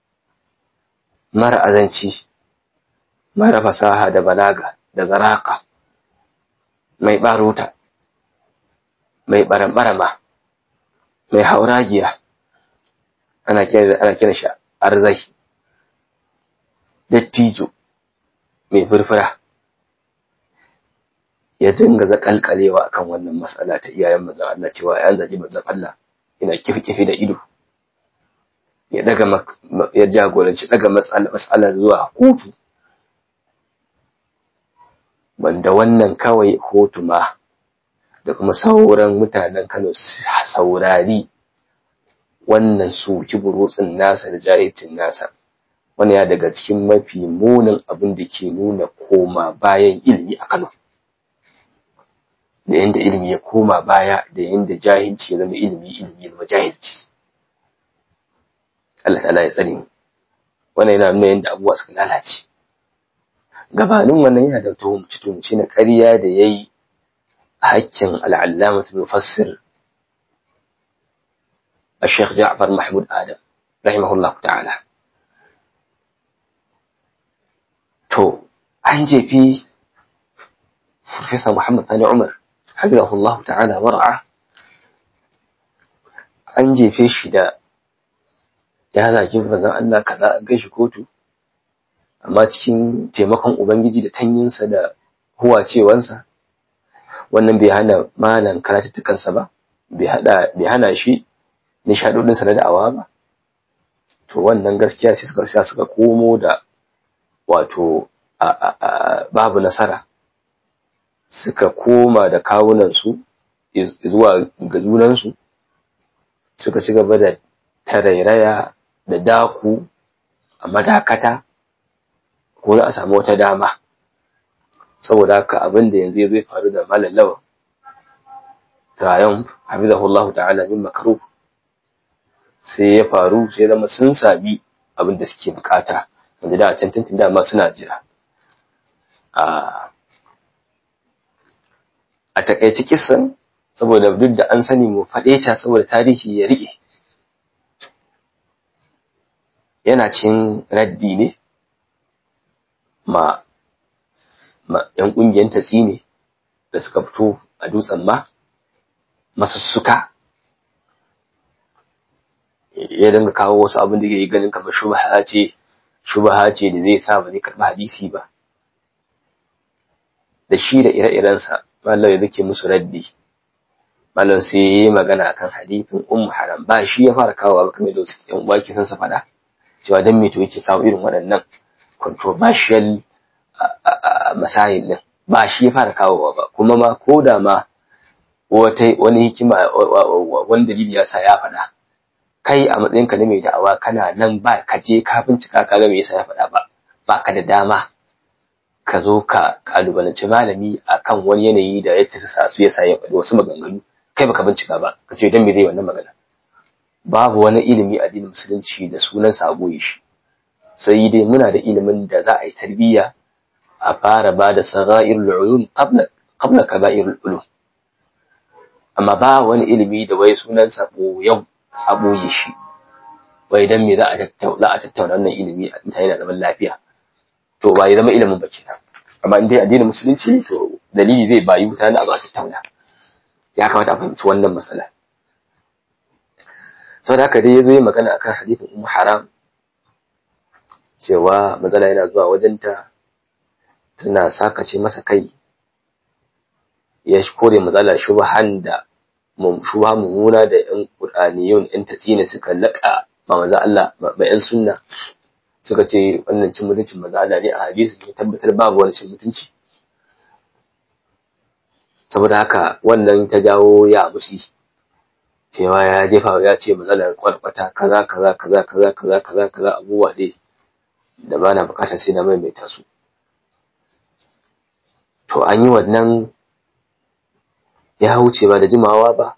mara azanci mara fasaha da balaga da zaraka mai baruta mai barambarama mai hauragiya ana kira ana kira shi arzai dattijo mai furfura ya dinga zakalkalewa akan wannan matsala ta iyayen manzon Allah cewa yan zagi manzon Allah ina kifi da ido ya daga ya jagoranci daga matsalar zuwa kotu wanda wannan kawai kotu ma da kuma sauran mutanen Kano saurari wannan su kiburutsin nasa da jahilcin nasa wani ya daga cikin mafi munin abin da ke nuna koma bayan ilimi a Kano da yanda ilimi ya koma baya da yanda jahilci ya zama ilimi ilimi ya zama jahilci Allah ta'ala ya tsare mu wannan yana nuna yanda abubuwa suka lalace gabanin wannan yana da tuhumci tuhumci na ƙarya da yayi hakkin al'allama mufassir الشيخ جعفر محمود آدم رحمه الله تعالى to an jefi Profesa Muhammad Sani Umar hafizahullah ta'ala wara'a an jefe shi da ya zaki manzon Allah kaza an kai shi kotu amma cikin taimakon ubangiji da tanyinsa da huwacewansa wannan bai hana malan karatuttukansa ba bai hada bai hana shi nishadodinsa na da'awa ba to wannan gaskiya sai suka sa suka komo da wato babu nasara suka koma da kawunansu zuwa ga junansu suka ci gaba da tarairaya da daku a madakata ko za a samu wata dama saboda haka abin da yanzu zai faru da malallawa triumph hafizahullahu ta'ala min makaruh sai ya faru sai zama sun sami abin da suke bukata wanda da can tuntun dama suna jira a takaice kisan saboda duk da an sani mu faɗe ta saboda tarihi ya rike yana cin raddi ne ma ma yan ƙungiyar tatsi ne da suka fito a dutsen ma masussuka ya dinga kawo wasu abin da ke ganin kamar shubha ce shubha ce da zai sa ba zai karɓi hadisi ba da shi da ire-irensa mallam ya zake musu raddi mallam sai ya yi magana akan hadithin ummu haram ba shi ya fara kawo ba kamar da wasu yan uwa ke san sa faɗa cewa dan me to yake kawo irin waɗannan controversial masail din ba shi ya fara kawo ba kuma ma ko da ma wata wani hikima wani dalili ya sa ya faɗa kai a matsayinka na mai da'awa kana nan ba ka je ka bincika ka ga me yasa ya faɗa ba ba ka da dama ka zo ka kalubalanci malami akan wani yanayi da ya tsasa su yasa ya faɗi wasu maganganu kai baka bincika ba ka ce dan me zai wannan magana babu wani ilimi a addinin musulunci da sunan sa goyi shi sai dai muna da ilimin da za a yi tarbiyya a fara ba da sagairul ulum qabla qabla kaba'irul ulum amma ba wani ilimi da wai sunan sa yau a ɓoye shi wai dan me za a tattauna a tattauna wannan ilimi a mutane da zaman lafiya to ba ya zama ilimin ba kenan amma in dai addinin musulunci to dalili zai bayi mutane a ba tattauna ya kamata a fahimci wannan matsala sau da haka dai ya zo yi magana akan hadithin ummu haram cewa matsala yana zuwa wajenta tana sakace masa kai ya kore matsala shubhan da shuba mummuna da ‘yan ƙur'aniyun ‘yan tatsina suka laƙa ma maza Allah ba ‘yan sunna suka ce wannan cin mutuncin maza Allah ne a hadisi ne tabbatar babu wani cin mutunci saboda haka wannan ta jawo ya mushi cewa ya jefa ya ce maza Allah kwarkwata kaza kaza kaza kaza kaza kaza kaza abubuwa dai da ba na bukatar sai na maimaita su to an yi wannan ya wuce ba da jimawa ba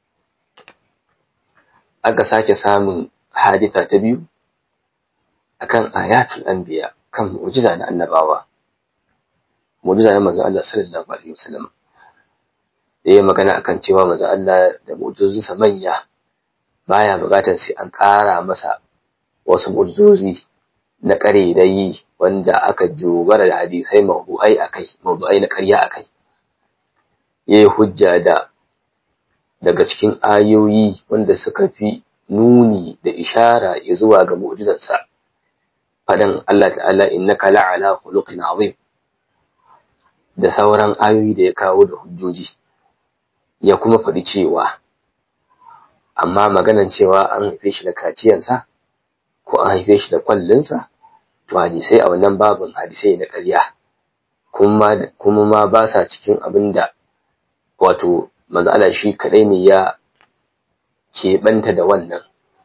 aka sake samun hadita ta biyu akan ayatul anbiya kan mu'jiza na annabawa mu'jiza na manzon Allah sallallahu alaihi wasallam da ya magana akan cewa manzon Allah da mu'jizozinsa manya baya buƙatar sai an ƙara masa wasu mu'jizozi na ƙarerai wanda aka dogara da hadisai mawdu'ai akai mawdu'ai na ƙarya akai yayi hujja da daga cikin ayoyi wanda suka fi nuni da ishara zuwa ga mu'jizarsa fadan Allah ta'ala innaka la'ala khuluqin azim da sauran ayoyi da ya kawo da hujjoji ya kuma faɗi cewa amma maganan cewa an haife shi da kaciyansa ko an haife shi da kwallinsa to hadisai a wannan babin hadisai na ƙarya kuma ma ba sa cikin abin da wato manzo Allah shi kadai ne ya keɓanta da wannan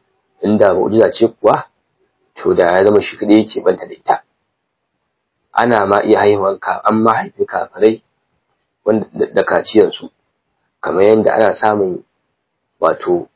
inda mu'jiza ce kuwa to da ya zama shi kadai yake banta da ita ana ma iya haihuwan ka an ma haifi kafirai wanda da kaciyan su kamar yadda ana samun wato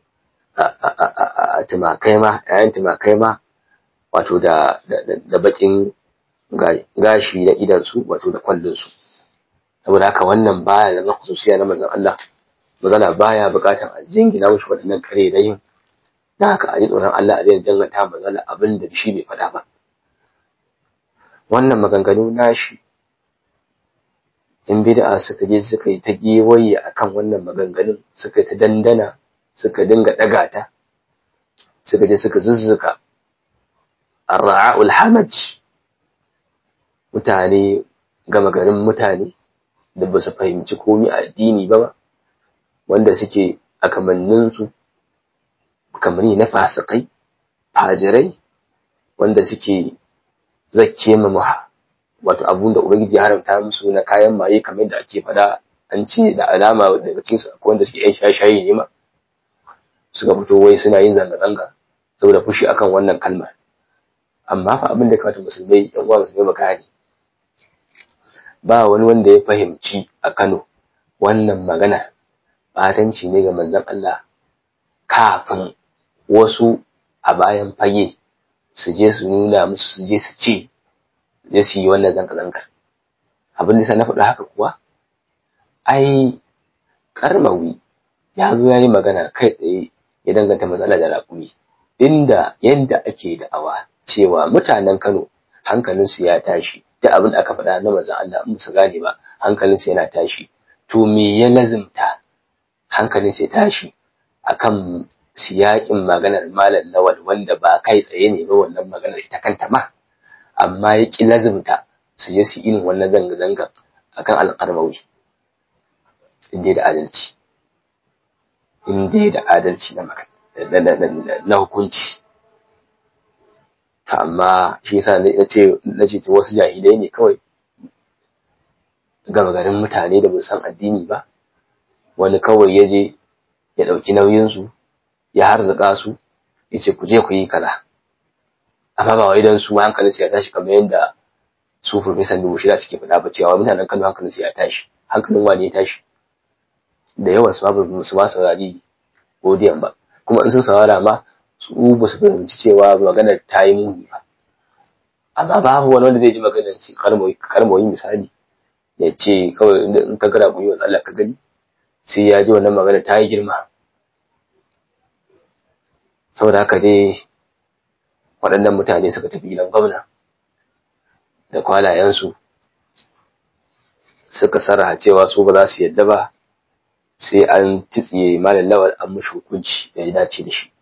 a tumakai ma yayin tumakai ma wato da da bakin gashi na idan su wato da kwallon su saboda haka wannan baya zama khususiya na manzon Allah magana baya bukatar a jingina mushi waɗannan kare da yin da haka a ji tsoron Allah a zai danganta manzon abin da shi bai faɗa ba wannan maganganu nashi in bid'a suka je suka yi ta gewaye akan wannan maganganun suka ta dandana suka dinga ɗaga ta suka je suka zuzzuka arra'ul hamaj mutane gama garin mutane da ba su fahimci komi a addini ba wanda suke a kamanninsu kamanni na fasikai fajirai wanda suke zakke ma wato abun da ubangiji haramta musu na kayan maye kamar da ake faɗa an ce da alama daga cikin su akwai wanda suke yan shashayi ne ma suka fito wai suna yin zanga-zanga saboda fushi akan wannan kalmar amma fa abin da kamata musulmai yan uwa musulmai baka ne ba wani wanda ya fahimci a Kano wannan magana batanci ne ga manzon Allah kafin wasu a bayan fage su je su nuna musu su je su ce je su yi wannan zanga-zangar abin da na faɗa haka kuwa ai karmawi ya zo ya yi magana kai tsaye ya danganta matsala da raƙumi inda yadda ake da'awa cewa mutanen Kano hankalinsu ya tashi ta abin da aka faɗa na manzon Allah in su gane ba hankalinsu yana tashi to me ya lazimta hankalin sai tashi akan siyakin maganar malam lawal wanda ba kai tsaye ne ba wannan maganar ita kanta ma amma ya ki lazimta su je su irin wannan zanga-zanga akan alƙarmawi inda da adalci inda da adalci na na hukunci amma shi yasa na ce na ce wasu jahilai ne kawai gama garin mutane da ba san addini ba wani kawai ya je ya ɗauki nauyinsu ya harzuka su ya ce ku je ku yi kaza amma ba wai don su hankalin su ya tashi kamar yadda su furfesan dubu shida suke faɗa ba cewa mutanen kano hankalin su ya tashi hankalin wani ya tashi da yawan su ba su ma saurari godiyan ba kuma in sun saurara ma su ba su fahimci cewa maganar ta yi muni ba amma babu wani wanda zai ji maganar shi karmoyi misali ya ce kawai in ka gara kuyi wa Allah ka gani sai ya ji wannan magana ta yi girma saboda haka dai waɗannan mutane suka tafi gidan gwamna da kwalayensu suka sarraha cewa su ba za su yadda ba sai an titsiye malam lawal an mashi hukunci da ya dace da shi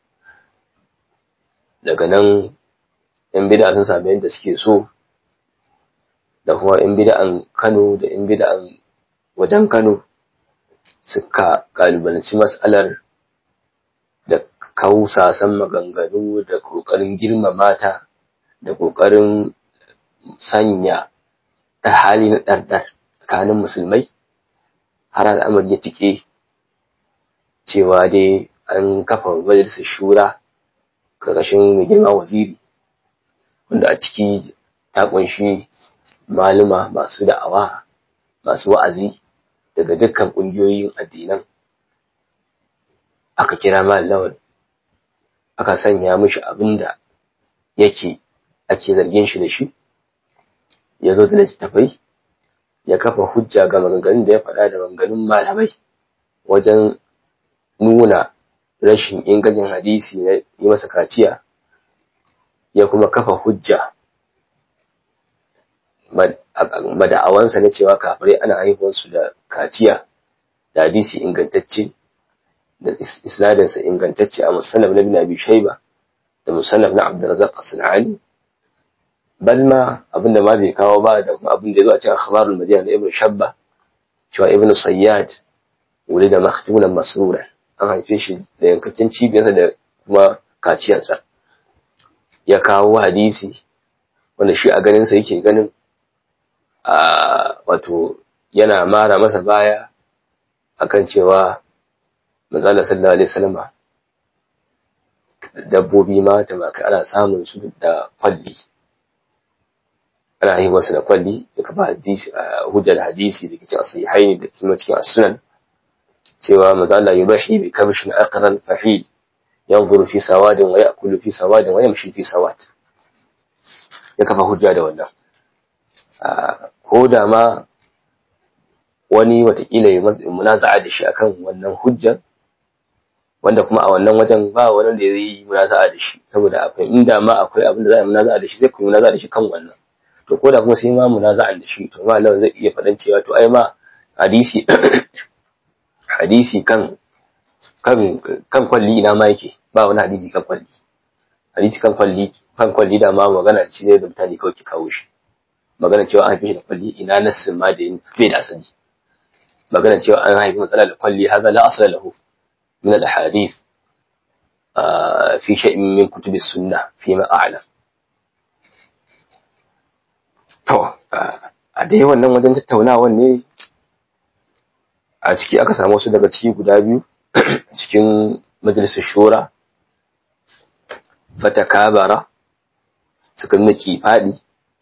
daga nan yan bida sun sami yadda suke so da kuma yan bida'an kano da yan bida'an wajen kano suka kalubalanci matsalar da kausasan maganganu da ƙoƙarin girmama ta da ƙoƙarin sanya da hali na ɗarɗar tsakanin musulmai har al'amari ya tike cewa dai an kafa majalisar shura ƙarƙashin mai girma waziri wanda a ciki ta ƙunshi maluma masu da'awa masu wa'azi daga dukkan ƙungiyoyin addinan aka kira lawal aka sanya mishi abin da yake ake zargin shi da shi ya zo da littattafai ya kafa hujja ga maganganun da ya faɗa da maganganun malamai wajen nuna rashin ingancin hadisi na yi masa kaciya ya kuma kafa hujja mada'awansa na cewa kafirai ana haihuwarsu da kaciya da hadisi ingantacce da isnadinsa ingantacce a musannaf na bin abi shaiba da musannaf na abdurrazzaq as-sanani bal ma abinda ma bai kawo ba da kuma abin da ya zo a cikin akhbarul madina da ibnu shabba cewa ibnu sayyad wuri da maktunan masrura an haife shi da yankakken cibiyarsa da kuma kaciyarsa ya kawo hadisi wanda shi a ganinsa yake ganin a wato yana mara masa baya akan cewa manzala sallallahu alaihi wasallama dabbobi ma tumakai ana samun su da kwalli ana yi wasu da kwalli da ba hadisi hujjar hadisi da cikin sahihaini da kuma cikin sunan cewa maza Allah yubahi bi kabshin aqran fahil yanzuru fi sawadin wa ya'kulu fi sawadin wa yamshi fi sawad ya kafa hujja da wannan ko da ma wani watakila ya munaza'a da shi akan wannan hujjar wanda kuma a wannan wajen ba wani da zai yi munaza'a da shi saboda akwai inda ma akwai abin da za a yi munaza'a da shi zai kuma munaza'a da shi kan wannan to ko da kuma sai ma munaza'a da shi to ma Allah zai iya faɗan cewa to ai ma hadisi hadisi kan kan kan kwalli ina ma yake ba wani hadisi kan kwalli hadisi kan kwalli kan kwalli da ma magana shi ne da mutane kawai ki kawo shi magana cewa an haife shi da kwalli ina nassin ma da bai da asali magana cewa an haifi matsala da kwalli haza la asala lahu min al ahadith fi shay'in min kutub as-sunnah fi ma a'lam to a dai wannan wajen tattaunawan ne a ciki aka samu wasu daga ciki guda biyu cikin majalisar shura fatakabara suka nuna faɗi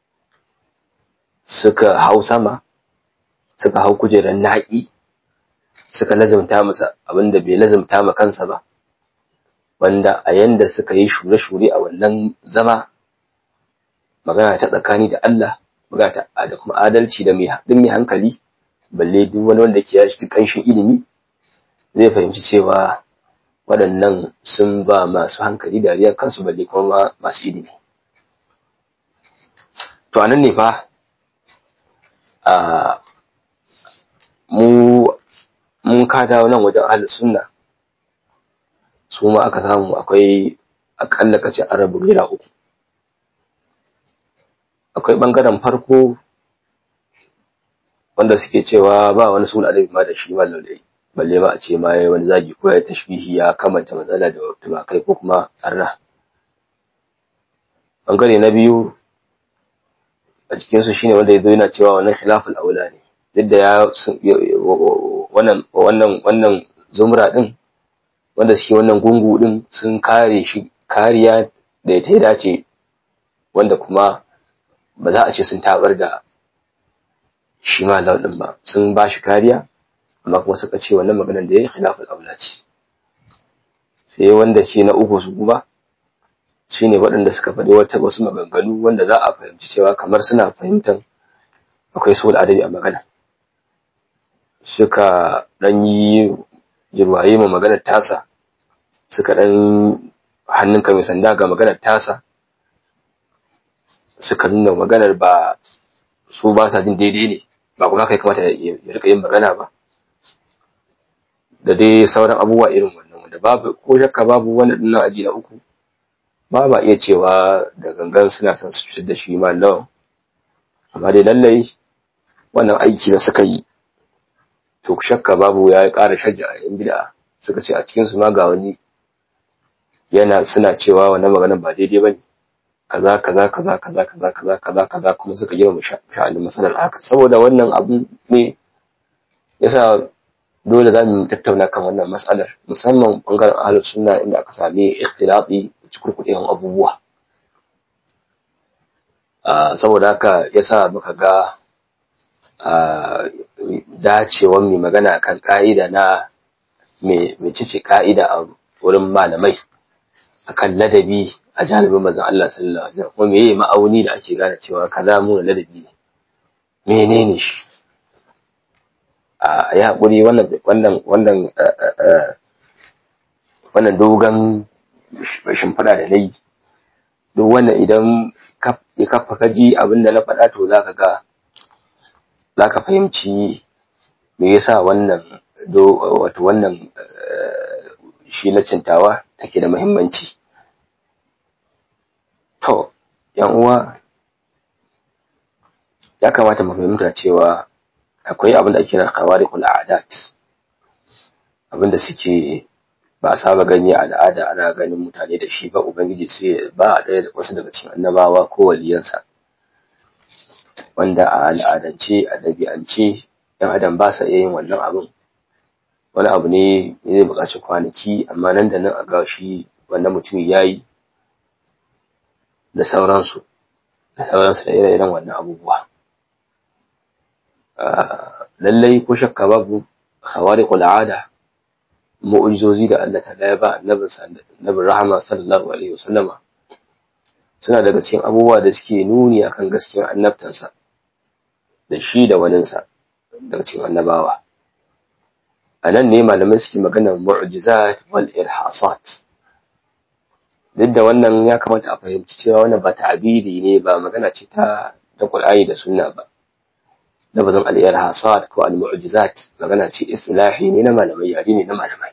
suka hau sama suka hau kujerar naƙi suka lazimta masa abinda bai lazimta ma kansa ba wanda a yanda suka yi shure-shure a wannan zama magana ta tsakani da Allah magana ta da kuma adalci da mai mai hankali balle duk wani wanda ke yashi kanshin ilimi zai fahimci cewa waɗannan sun ba masu hankali dariya kansu balle kuma masu ilimi to anan ne fa a mu mun ka dawo nan wajen ahlus sunna su ma aka samu akwai akalla kace arabu gida uku akwai bangaren farko wanda suke cewa ba wani sul adabi ma da shi ma lalle balle ma a ce ma yayi wani zagi ko ya tashbihi ya kamanta matsala da tumakai ko kuma arna bangare na biyu a cikin su shine wanda yazo yana cewa wannan khilaful aula ne duk da ya wannan wannan wannan zumra din wanda suke wannan gungu din sun kare shi kariya da ta dace wanda kuma ba za a ce sun tabar da shi ma din ba sun ba shi kariya amma kuma suka ce wannan maganar da ya yi khilafin aula ce sai wanda ce na uku su kuma shi ne waɗanda suka faɗi wata wasu maganganu wanda za a fahimci cewa kamar suna fahimtar akwai sul adabi a magana suka ɗan yi jirwaye ma maganar tasa suka ɗan hannunka mai sanda ga maganar tasa suka nuna maganar ba su ba sa jin daidai ne ba kuma kai kamata ya rika yin magana ba da dai sauran abubuwa irin wannan wanda babu ko shakka babu wani dinnan aji na uku ba ba iya cewa da gangan suna son su fitar da shi ma lawan amma dai lallai wannan aiki da suka yi to shakka babu ya ƙara shajja a yan bid'a suka ce a cikin su ma ga wani yana suna cewa wannan maganar ba daidai bane kaza kaza kaza kaza kaza kaza kaza kaza kuma suka girma sha'anin masalar haka saboda wannan abu ne yasa dole za mu tattauna kan wannan mas'alar musamman bangaren ahlus sunna inda aka sami ikhtilafi cikurkuɗewan abubuwa saboda haka yasa muka ga dacewan mai magana kan ka'ida na mai cice ka'ida a wurin malamai akan ladabi a janibin manzon Allah sallallahu alaihi wasallam kuma meye ma'auni da ake gane cewa kaza mu ladabi menene shi a ya hakuri wannan wannan wannan wannan dogon shimfiɗa da nayi duk wannan idan ya kafa kaji abin da na faɗa to zaka ga zaka fahimci me yasa wannan do wato wannan shi na cintawa take da muhimmanci To, ‘yan uwa, ya kamata mu fahimta cewa akwai abin da ake kira khawarikul a'adat abin da suke ba a saba gani a al'ada ana ganin mutane da shi ba ubangiji sai ba a ɗaya da wasu daga cikin annabawa ko waliyansa wanda a al'adance a ɗabi'ance ‘yan adam ba sa iya yin wannan abin wani abu ne zai buƙaci kwanaki amma nan da nan a ga shi wannan mutumin yayi da sauransu da sauransu da ire-iren wannan abubuwa lallai ko shakka babu khawariqul ada mu'ujizozi da Allah ta ya ba annabin rahama sallallahu alaihi wasallama suna daga cikin abubuwa da suke nuni akan gaskiyar annabtansa da shi da waninsa daga cikin annabawa a nan ne malamai suke magana mu'jizat wal irhasat duk da wannan ya kamata a fahimci cewa wannan ba ta'abiri ne ba magana ce ta da Qur'ani da Sunna ba lafazin al-irhasat ko al-mu'jizat magana ce istilahi ne na malamai yare ne na malamai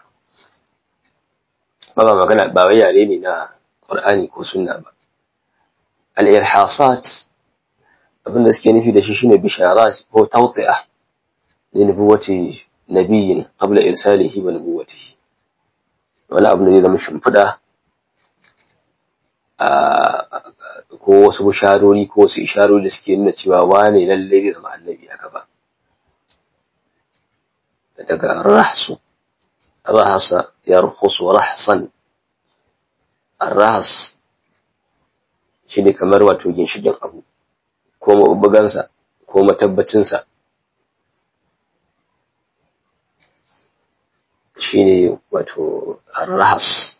ba ba magana ba wai yare ne na Qur'ani ko Sunna ba al-irhasat abinda suke nufi da shi shine bisharat ko tawti'a li nubuwati nabiyyin qabla irsalihi wa nubuwatihi wani abu da zai zama shimfiɗa ko wasu bisharori ko wasu isharori da suke nuna cewa wane lalle zai zama annabi a gaba daga rahsu rahasa yarhusu rahsan arrahas shi ne kamar wato ginshikin abu ko mabugansa ko matabbacinsa shi ne wato arrahas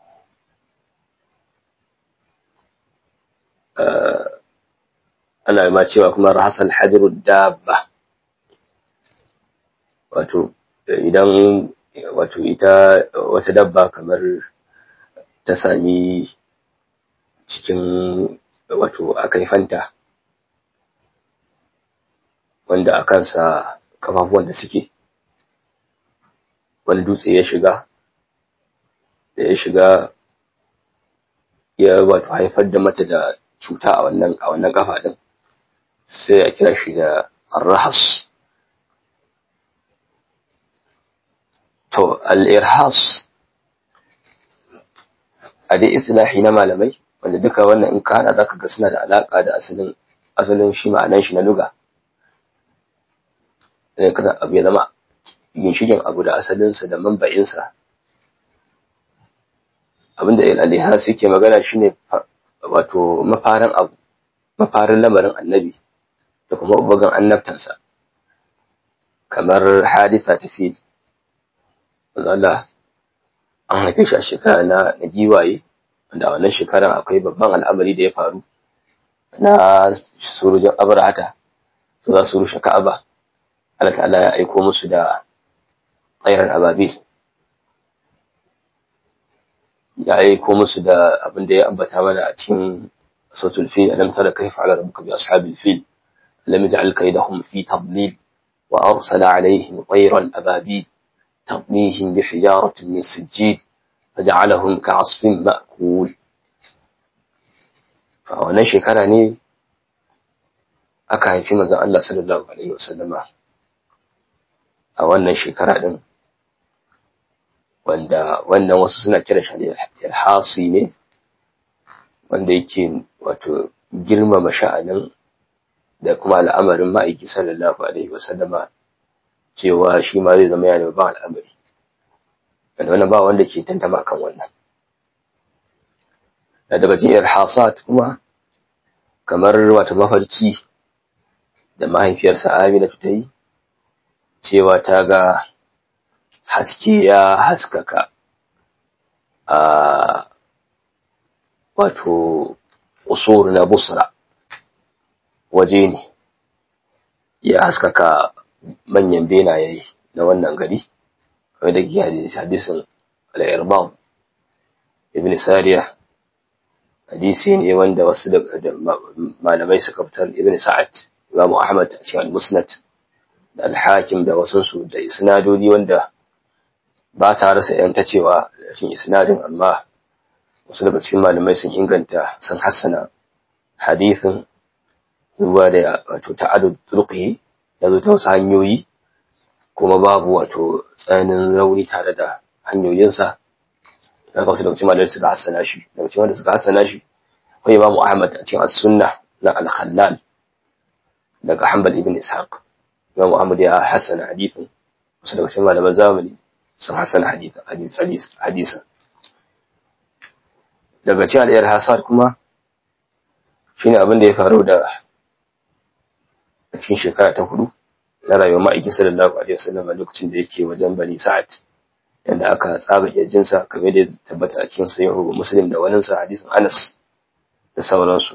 ana ma cewa kuma rahasan hajru dabba wato idan wato ita wata dabba kamar ta sami cikin wato akaifanta wanda a kansa kafafuwan da suke wani dutse ya shiga da ya shiga ya wato haifar da mata da cuta a wannan a wannan kafa din sai a kira shi da arrahas to al-irhas a dai islahi na malamai wanda duka wannan in ka hada zaka ga suna da alaka da asalin asalin shi ma'anan shi na luga sai kada abu ya zama ginshikin abu da asalinsa da manba'insa abinda al-ihas yake magana shine wato mafarin abu mafarin lamarin annabi da kuma ubagan annabtansa kamar haditha ta fil Allah an haife shi a shekara na na giwaye wanda a wannan shekarar akwai babban al'amari da ya faru na surujin abrahata su za su rushe ka'aba Allah ta'ala ya aiko musu da tsairar ababil ya aiko musu da abin da ya ambata mana a cikin sautul fil alam tara kayfa ala rabbuka bi ashabil fil lam yaj'al kaydahum fi tadlil wa arsala alaihim tayran ababil ترميهم بحجارة من سجيل فجعلهم كعصف مأكول فأولا شكرا ne aka haifi manzon Allah sallallahu alaihi wasallama a wannan shekara din wanda wannan wasu suna kira shi ilhasi ne wanda yake wato girmama sha'anin da kuma al'amarin ma'aiki sallallahu alaihi wasallama cewa shi ma zai zama yana babban al'amari wanda wannan ba wanda ke tantama kan wannan da daga cikin irhasat kuma kamar wata mafarki da mahaifiyarsa Amina ta yi cewa ta ga haske ya haskaka a wato usur na busra waje ne ya haskaka manyan benaye na wannan gari kamar da ke hadisin al'irbam ibn sariya hadisi ne wanda wasu da malamai suka fitar ibn sa'ad imamu ahmad a cikin al-musnad da al-hakim da wasunsu da isnadodi wanda ba ta rasa yan ta cewa cikin isnadin amma wasu daga cikin malamai sun inganta sun hassana hadisin zuwa da wato ta'adud turqi ya zo ta wasu hanyoyi kuma babu wato tsananin rauni tare da hanyoyinsa daga wasu daga cikin malamai suka hassana shi daga cikin wanda suka hassana shi akwai imamu ahmad a cikin as-sunna na al-khallal daga hanbal ibn ishaq imamu ahmad ya hassana hadithin wasu daga cikin malaman zamani sun hassana hadithin hadisin daga cikin al'ayar hasad kuma shine abin da ya faru da a cikin shekara ta hudu na rayuwar ma'aikin sallallahu alaihi wasallam a lokacin da yake wajen bani sa'ad yadda aka tsaga kirjinsa kamar da ya tabbata a cikin sahihu muslim da wani sa hadisin anas da sauransu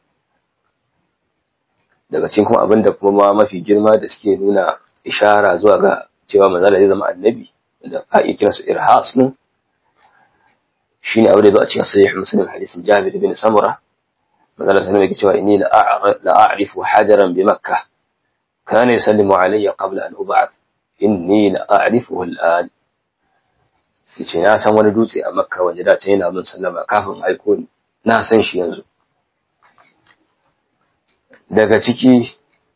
daga cikin kuma abin da kuma mafi girma da suke nuna ishara zuwa ga cewa manzala zai zama annabi da a iya kiransu irhas din shine aure da zo a cikin sahih muslim hadisin jabir bin samura manzala sallallahu alaihi cewa inni la a'rifu hajaran bi makkah kana yusallimu alayya qabla an ub'ath inni la a'rifuhu al'an yace na san wani dutse a makka waje da ta yana min sallama kafin aiko ni na san shi yanzu daga ciki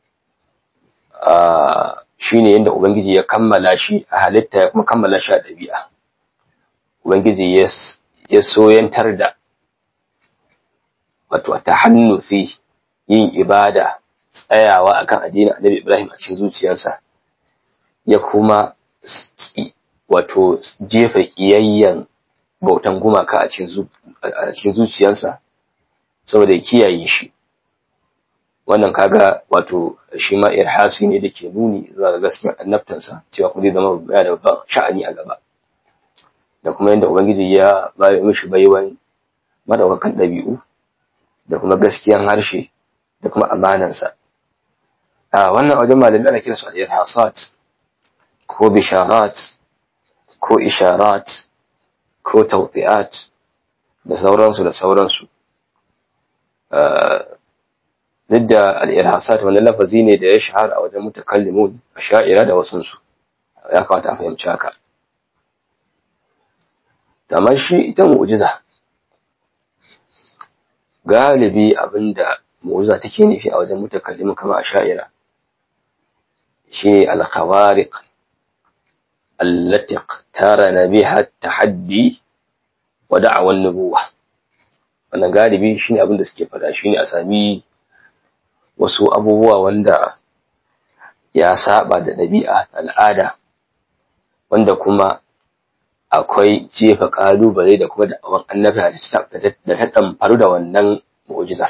shine yadda ubangiji ya kammala shi a halitta ya kuma kammala shi a ɗabi'a ubangiji ya soyantar da wato ta hannu fi yin ibada tsayawa akan addinin annabi ibrahim a cikin zuciyarsa ya kuma wato jefa ƙiyayyen bautan gumaka a cikin zuciyarsa saboda ya kiyaye shi wannan kaga wato shi ma irhasi ne da ke nuni zuwa ga gaskiyar annabtansa cewa kuma zai zama ya da babban sha'ani a gaba da kuma yadda ubangiji ya bayo mishi baiwan madaukakan ɗabi'u da kuma gaskiyan harshe da kuma amanansa a wannan wajen malami ana kiransu al-irhasat ko bisharat ko isharat ko tawti'at da sauransu da sauransu duk da al'irhasat wani lafazi ne da ya shahara a wajen mutakallimun a sha'ira da wasunsu ya kamata a fahimci haka tamar shi ita mu'ujiza galibi abinda mu'ujiza take nufi a wajen mutakallimun kama a sha'ira shi ne alkhawariq allatiq tara na biha tahaddi wa da'awan nubuwa wannan galibi shine abin da suke faɗa shine a sami wasu abubuwa wanda ya saba da ɗabi'a al'ada wanda kuma akwai jefa ƙalubale da kuma da'awan annabi da ta ɗamfaru da wannan mu'ujiza.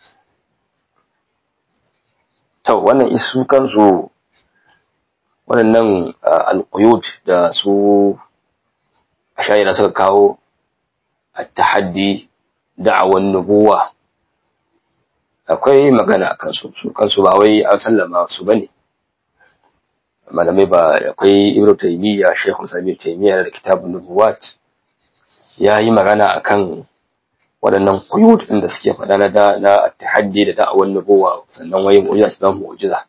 To, wannan isu kansu waɗannan alƙuyud da su a shayira suka kawo a tahaddi da'awan nubuwa akwai magana a kansu su kansu ba wai an sallama su bane malamai ba akwai ibnu taymiya shaykhul sami taymiya da kitabun nubuwat ya yi magana akan waɗannan quyut din da suke faɗa na da na tahaddi da da'awan nubuwa sannan wai mu'jiza su mu'jiza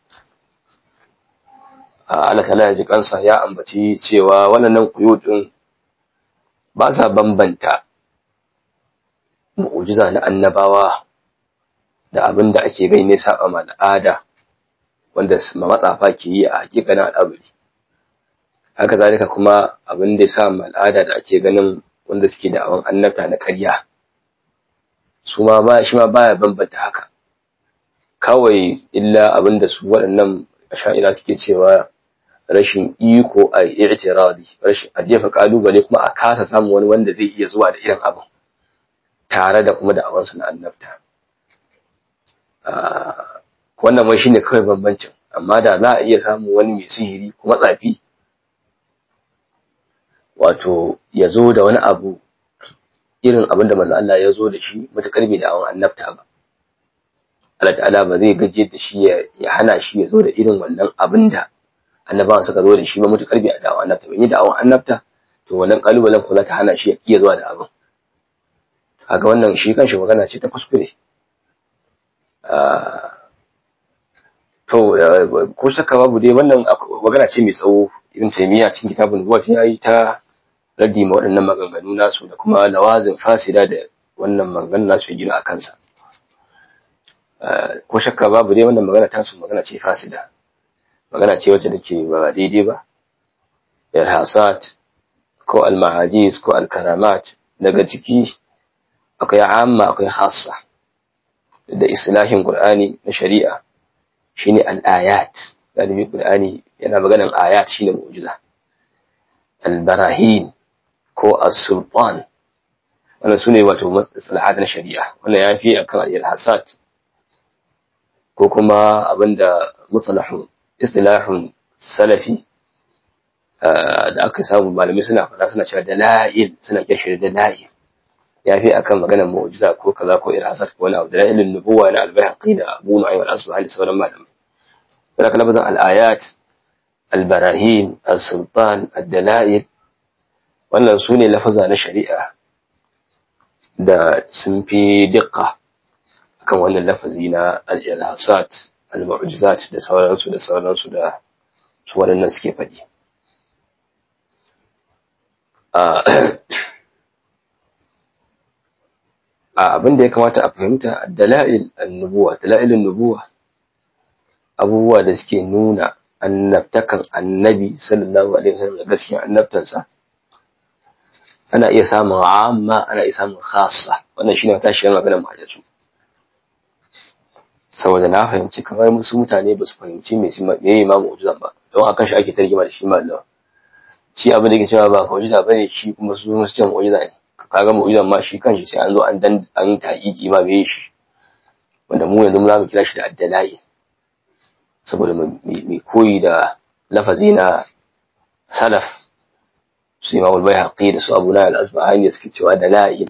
Allah ta'ala ya ji kansa ya ambaci cewa waɗannan quyut din ba sa bambanta mu'jiza na annabawa da abin da ake gani ne saba ma al'ada wanda matsafa ke yi a hakikanin al'amari haka zalika kuma abin da ya sa ma al'ada da ake ganin wanda suke da awon annabta na ƙarya su ma ba shi ma baya bambanta haka kawai illa abin da su waɗannan sha'ira suke cewa rashin iko a i'tiradi rashin a jefa kalubale kuma a kasa samun wani wanda zai iya zuwa da irin abin tare da kuma da awansu na annabta wannan mai shine kawai bambancin amma da za a iya samun wani mai sihiri kuma tsafi wato ya zo da wani abu irin abin da manzo Allah ya zo da shi matakar bai da awon annabta ba Allah ta'ala ba zai gaje da shi ya hana shi ya zo da irin wannan abin da annabawan suka zo da shi ba matakar bai da awon annabta ba ni da awon annabta to wannan kalubalen ko za ta hana shi ya iya zuwa da abin kaga wannan shi kanshi magana ce ta kuskure to ko shakka babu dai wannan magana ce mai tsawo irin taimiyya cikin kitabun nubuwat ya yi ta raddi ma waɗannan maganganu nasu da kuma lawazin fasida da wannan maganganu nasu ya gina a kansa ko shakka babu dai wannan magana tasu magana ce fasida magana ce wacce take ba daidai ba irhasat ko almahajiz ko alkaramat daga ciki akwai amma akwai hassa da islahin qur'ani na shari'a shine al-ayat galibi qur'ani yana maganan ayat shine mu'jiza al-barahin ko as-sultan wannan sune wato maslahat na shari'a wannan ya fi akan al-hasad ko kuma abinda musalahun istilahun salafi da aka samu malamai suna fara suna cewa dala'il suna kiran da dala'il ya fi akan maganar mu'jiza ko kaza ko irasat ko wani abu dala'ilin nubuwa na al-bayhaqi da abu nu'aym al-asbahani da sauran malamai sai kana bazan al-ayat al-barahin al-sultan ad-dala'il wannan sune lafaza na shari'a da sun fi diqqa akan wannan lafazi na al-irasat al-mu'jizat da sauransu da sauransu da su waɗannan suke faɗi abin da ya kamata a fahimta dala'il annubuwa dala'ilin nubuwa abubuwa da suke nuna annabtakan annabi sallallahu alaihi wasallam da gaskiyar annabtansa ana iya samun amma ana iya samun khassa wannan shine tashiyar maganar mahajjatu saboda na fahimci kamar musu mutane ba su fahimci me me ma mu'jizan ba don akan shi ake tarjima da shi mallam shi abin da yake cewa ba mu'jiza bane shi kuma su musu cewa mu'jiza ne kaga mu'jizan ma shi kanshi sai an zo an dan an taƙiƙi ma me shi wanda mu yanzu za mu kira shi da addalai saboda mai koyi da lafazi na salaf su imam al-bayhaqi da su abu na al-asbahani da suke cewa dalail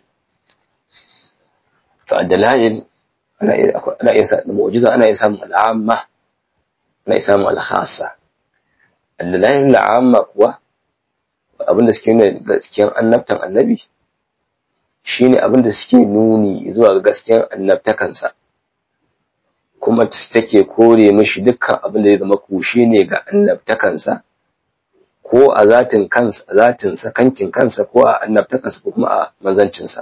to addalail ana ana iya mu'jiza ana iya samun al'amma ana iya samun al-khassa addalail al'amma kuwa abinda suke nuna gaskiyar annabtan annabi shine abinda suke nuni zuwa ga gaskiyar annabtakansa kuma take kore mishi dukkan abin da ya zama kushe ne ga annabtakansa ko a zatin kansa zatin sa kankin kansa ko a annabtakansa ko kuma a manzancinsa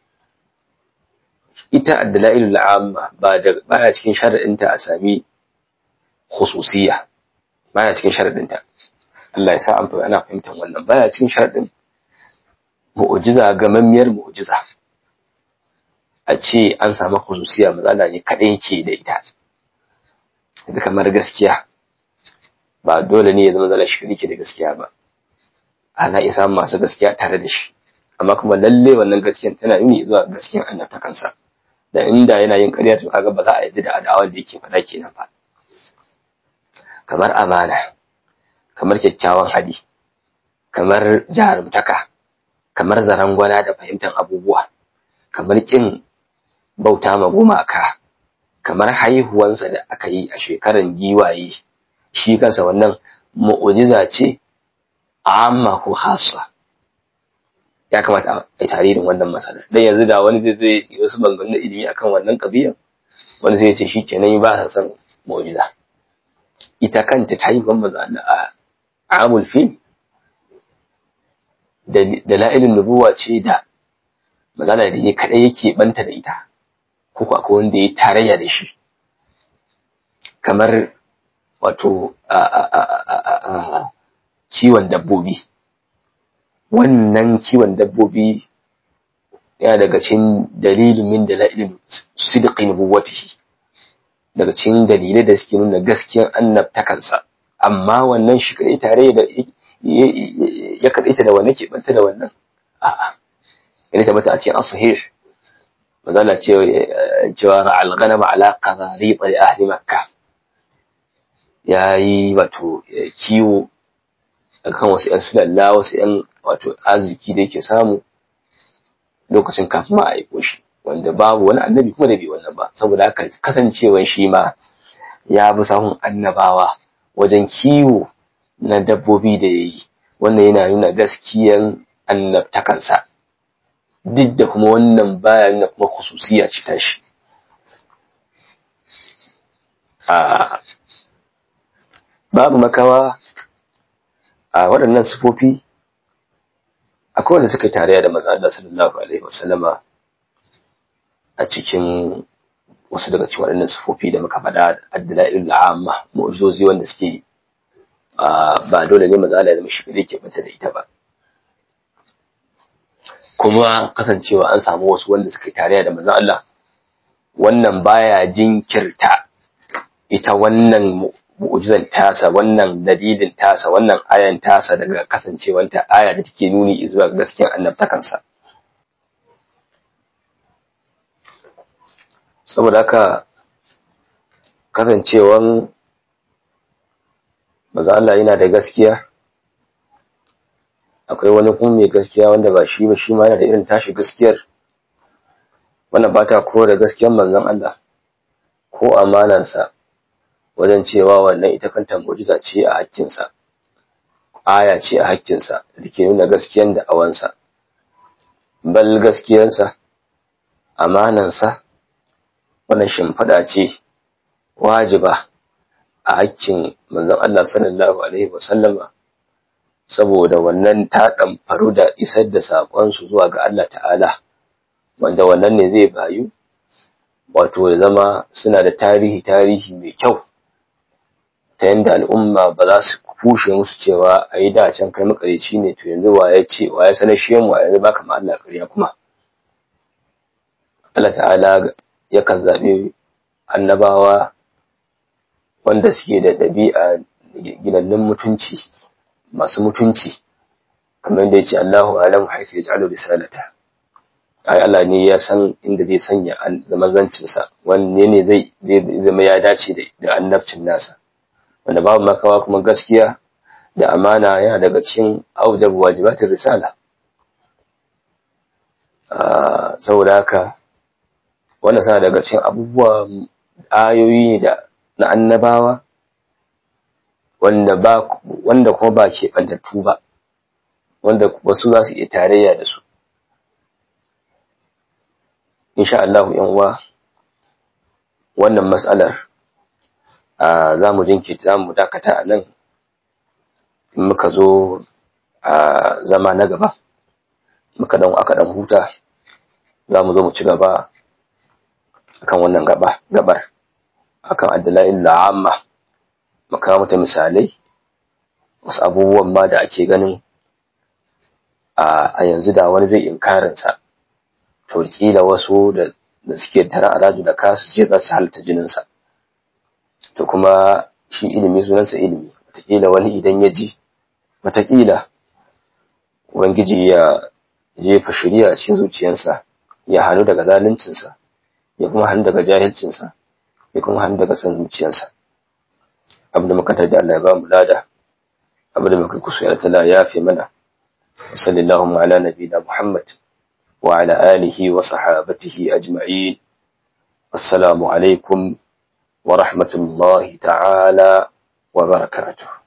ita addalailul amma ba da baya cikin sharadinta a sami khususiyya baya cikin sharadinta Allah ya sa an ana fahimtar wannan baya cikin sharadin mu'jiza gamammiyar mu'jiza a ce an samu khususiya matsala ne kaɗai yake da ita da kamar gaskiya ba dole ne ya zama zala shi ke da gaskiya ba ana iya samun masu gaskiya tare da shi amma kuma lalle wannan gaskiyan tana nuni zuwa gaskiyan annabta kansa da inda yana yin ƙarya to kaga ba za a yi da adawan da yake faɗa kenan ba kamar amana kamar kyakkyawan hali kamar jarumtaka kamar zarangwana da fahimtar abubuwa kamar kin bauta ma gumaka kamar haihuwansa da aka yi a shekaran giwaye shi kansa wannan mu'ujiza ce amma ko hasa ya kamata a yi tarihin wannan matsala dan yanzu da wani zai zai yi wasu bangarin ilimi akan wannan kabiyan wani zai ce shi kenan ba sa son mu'ujiza ita kanta ta yi manzo a amul fil dalailin nubuwa ce da magana da ya kaɗai yake banta da ita ko akwai wanda ya tarayya da shi kamar wato kiwon dabbobi wannan kiwon dabbobi yana daga cikin dalilin min dalailin sidqi nubuwatihi daga cikin dalilai da suke nuna gaskiyar annabtakansa amma wannan shi kadai tare da ya kadaita da wannan ke banta da wannan a'a yana tabbata a cikin as-sahih mazala cewa ra'al ghanam ala qadari li ahli makkah yayi wato kiwo akan wasu yan sulalla wasu yan wato arziki da yake samu lokacin kafin ma a aiko shi wanda babu wani annabi kuma da bai wannan ba saboda haka kasancewan shi ma ya bi sahun annabawa wajen kiwo na dabbobi da yayi wannan yana nuna gaskiyan annabtakansa duk da kuma wannan baya nuna kuma khususiya ce ta shi babu makawa a waɗannan sufofi akwai wanda suka tarayya da manzo Allah sallallahu alaihi wasallama a cikin wasu daga cikin waɗannan sufofi da muka faɗa addalailul amma mu'jizozi wanda suke ba dole ne manzo Allah ya zama shi kadai ke bata da ita ba kuma kasancewa an samu wasu wanda suka tarayya da manzo Allah wannan baya jinkirta ita wannan mu'jizan tasa wannan dalilin tasa wannan ayan tasa daga kasancewanta aya da take nuni zuwa gaskiyar annabtakansa saboda haka kasancewan maza Allah yana da gaskiya akwai wani kuma mai gaskiya wanda ba shi ba shi ma yana da irin tashi gaskiyar wannan ba ta kore gaskiyar manzon Allah ko amanansa wajen cewa wannan ita kanta mu'jiza ce a hakkinsa aya ce a hakkinsa da ke nuna gaskiyar da awansa bal gaskiyarsa amanansa wannan shimfiɗa ce wajiba a hakkin manzon Allah sallallahu alaihi wasallama saboda wannan ta faru da isar da saƙonsu zuwa ga Allah ta'ala wanda wannan ne zai bayu wato ya zama suna da tarihi tarihi mai kyau ta yadda al'umma ba za su kushe musu cewa a yi da can kai makarici ne to yanzu wa ya ce wa ya sanar shi mu a yanzu baka ma Allah ƙarya kuma Allah ta'ala yakan zaɓi annabawa wanda suke da ɗabi'a ginannun mutunci masu mutunci kamar da ya ce Allahu alamu haifu ya ja'alu risalata ai Allah ne ya san inda zai sanya zamazancinsa wanne ne zai zama ya dace da annabcin nasa wanda babu makawa kuma gaskiya da amana yana daga cikin aujab wajibatin risala saboda haka wanda sa daga cikin abubuwa ayoyi da na annabawa wanda ba wanda kuma ba ke bantattu ba wanda wasu za su iya tarayya da su insha Allah yan uwa wannan mas'alar za mu jinkita mu dakata a nan in muka zo a zama na gaba muka dan aka dan huta za mu zo mu ci gaba akan wannan gaba gabar akan addalail la'amma maka mata misalai wasu abubuwan ma da ake ganin a yanzu da wani zai inkarin sa to kila wasu da da suke tara araju da kasu ce za su halitta jinin sa to kuma shi ilimi sunansa ilimi wataƙila wani idan ya ji wataƙila ubangiji ya jefa shari'a a cikin zuciyarsa ya hannu daga zaluncinsa ya kuma hannu daga jahilcinsa ya kuma hannu daga san zuciyarsa abu da muka da Allah ya ba mu lada abu da muka kusa ya tala ya fi mana sallallahu ala nabiyina muhammad wa ala alihi wa sahabatihi ajma'in assalamu alaikum wa rahmatullahi ta'ala wa barakatuh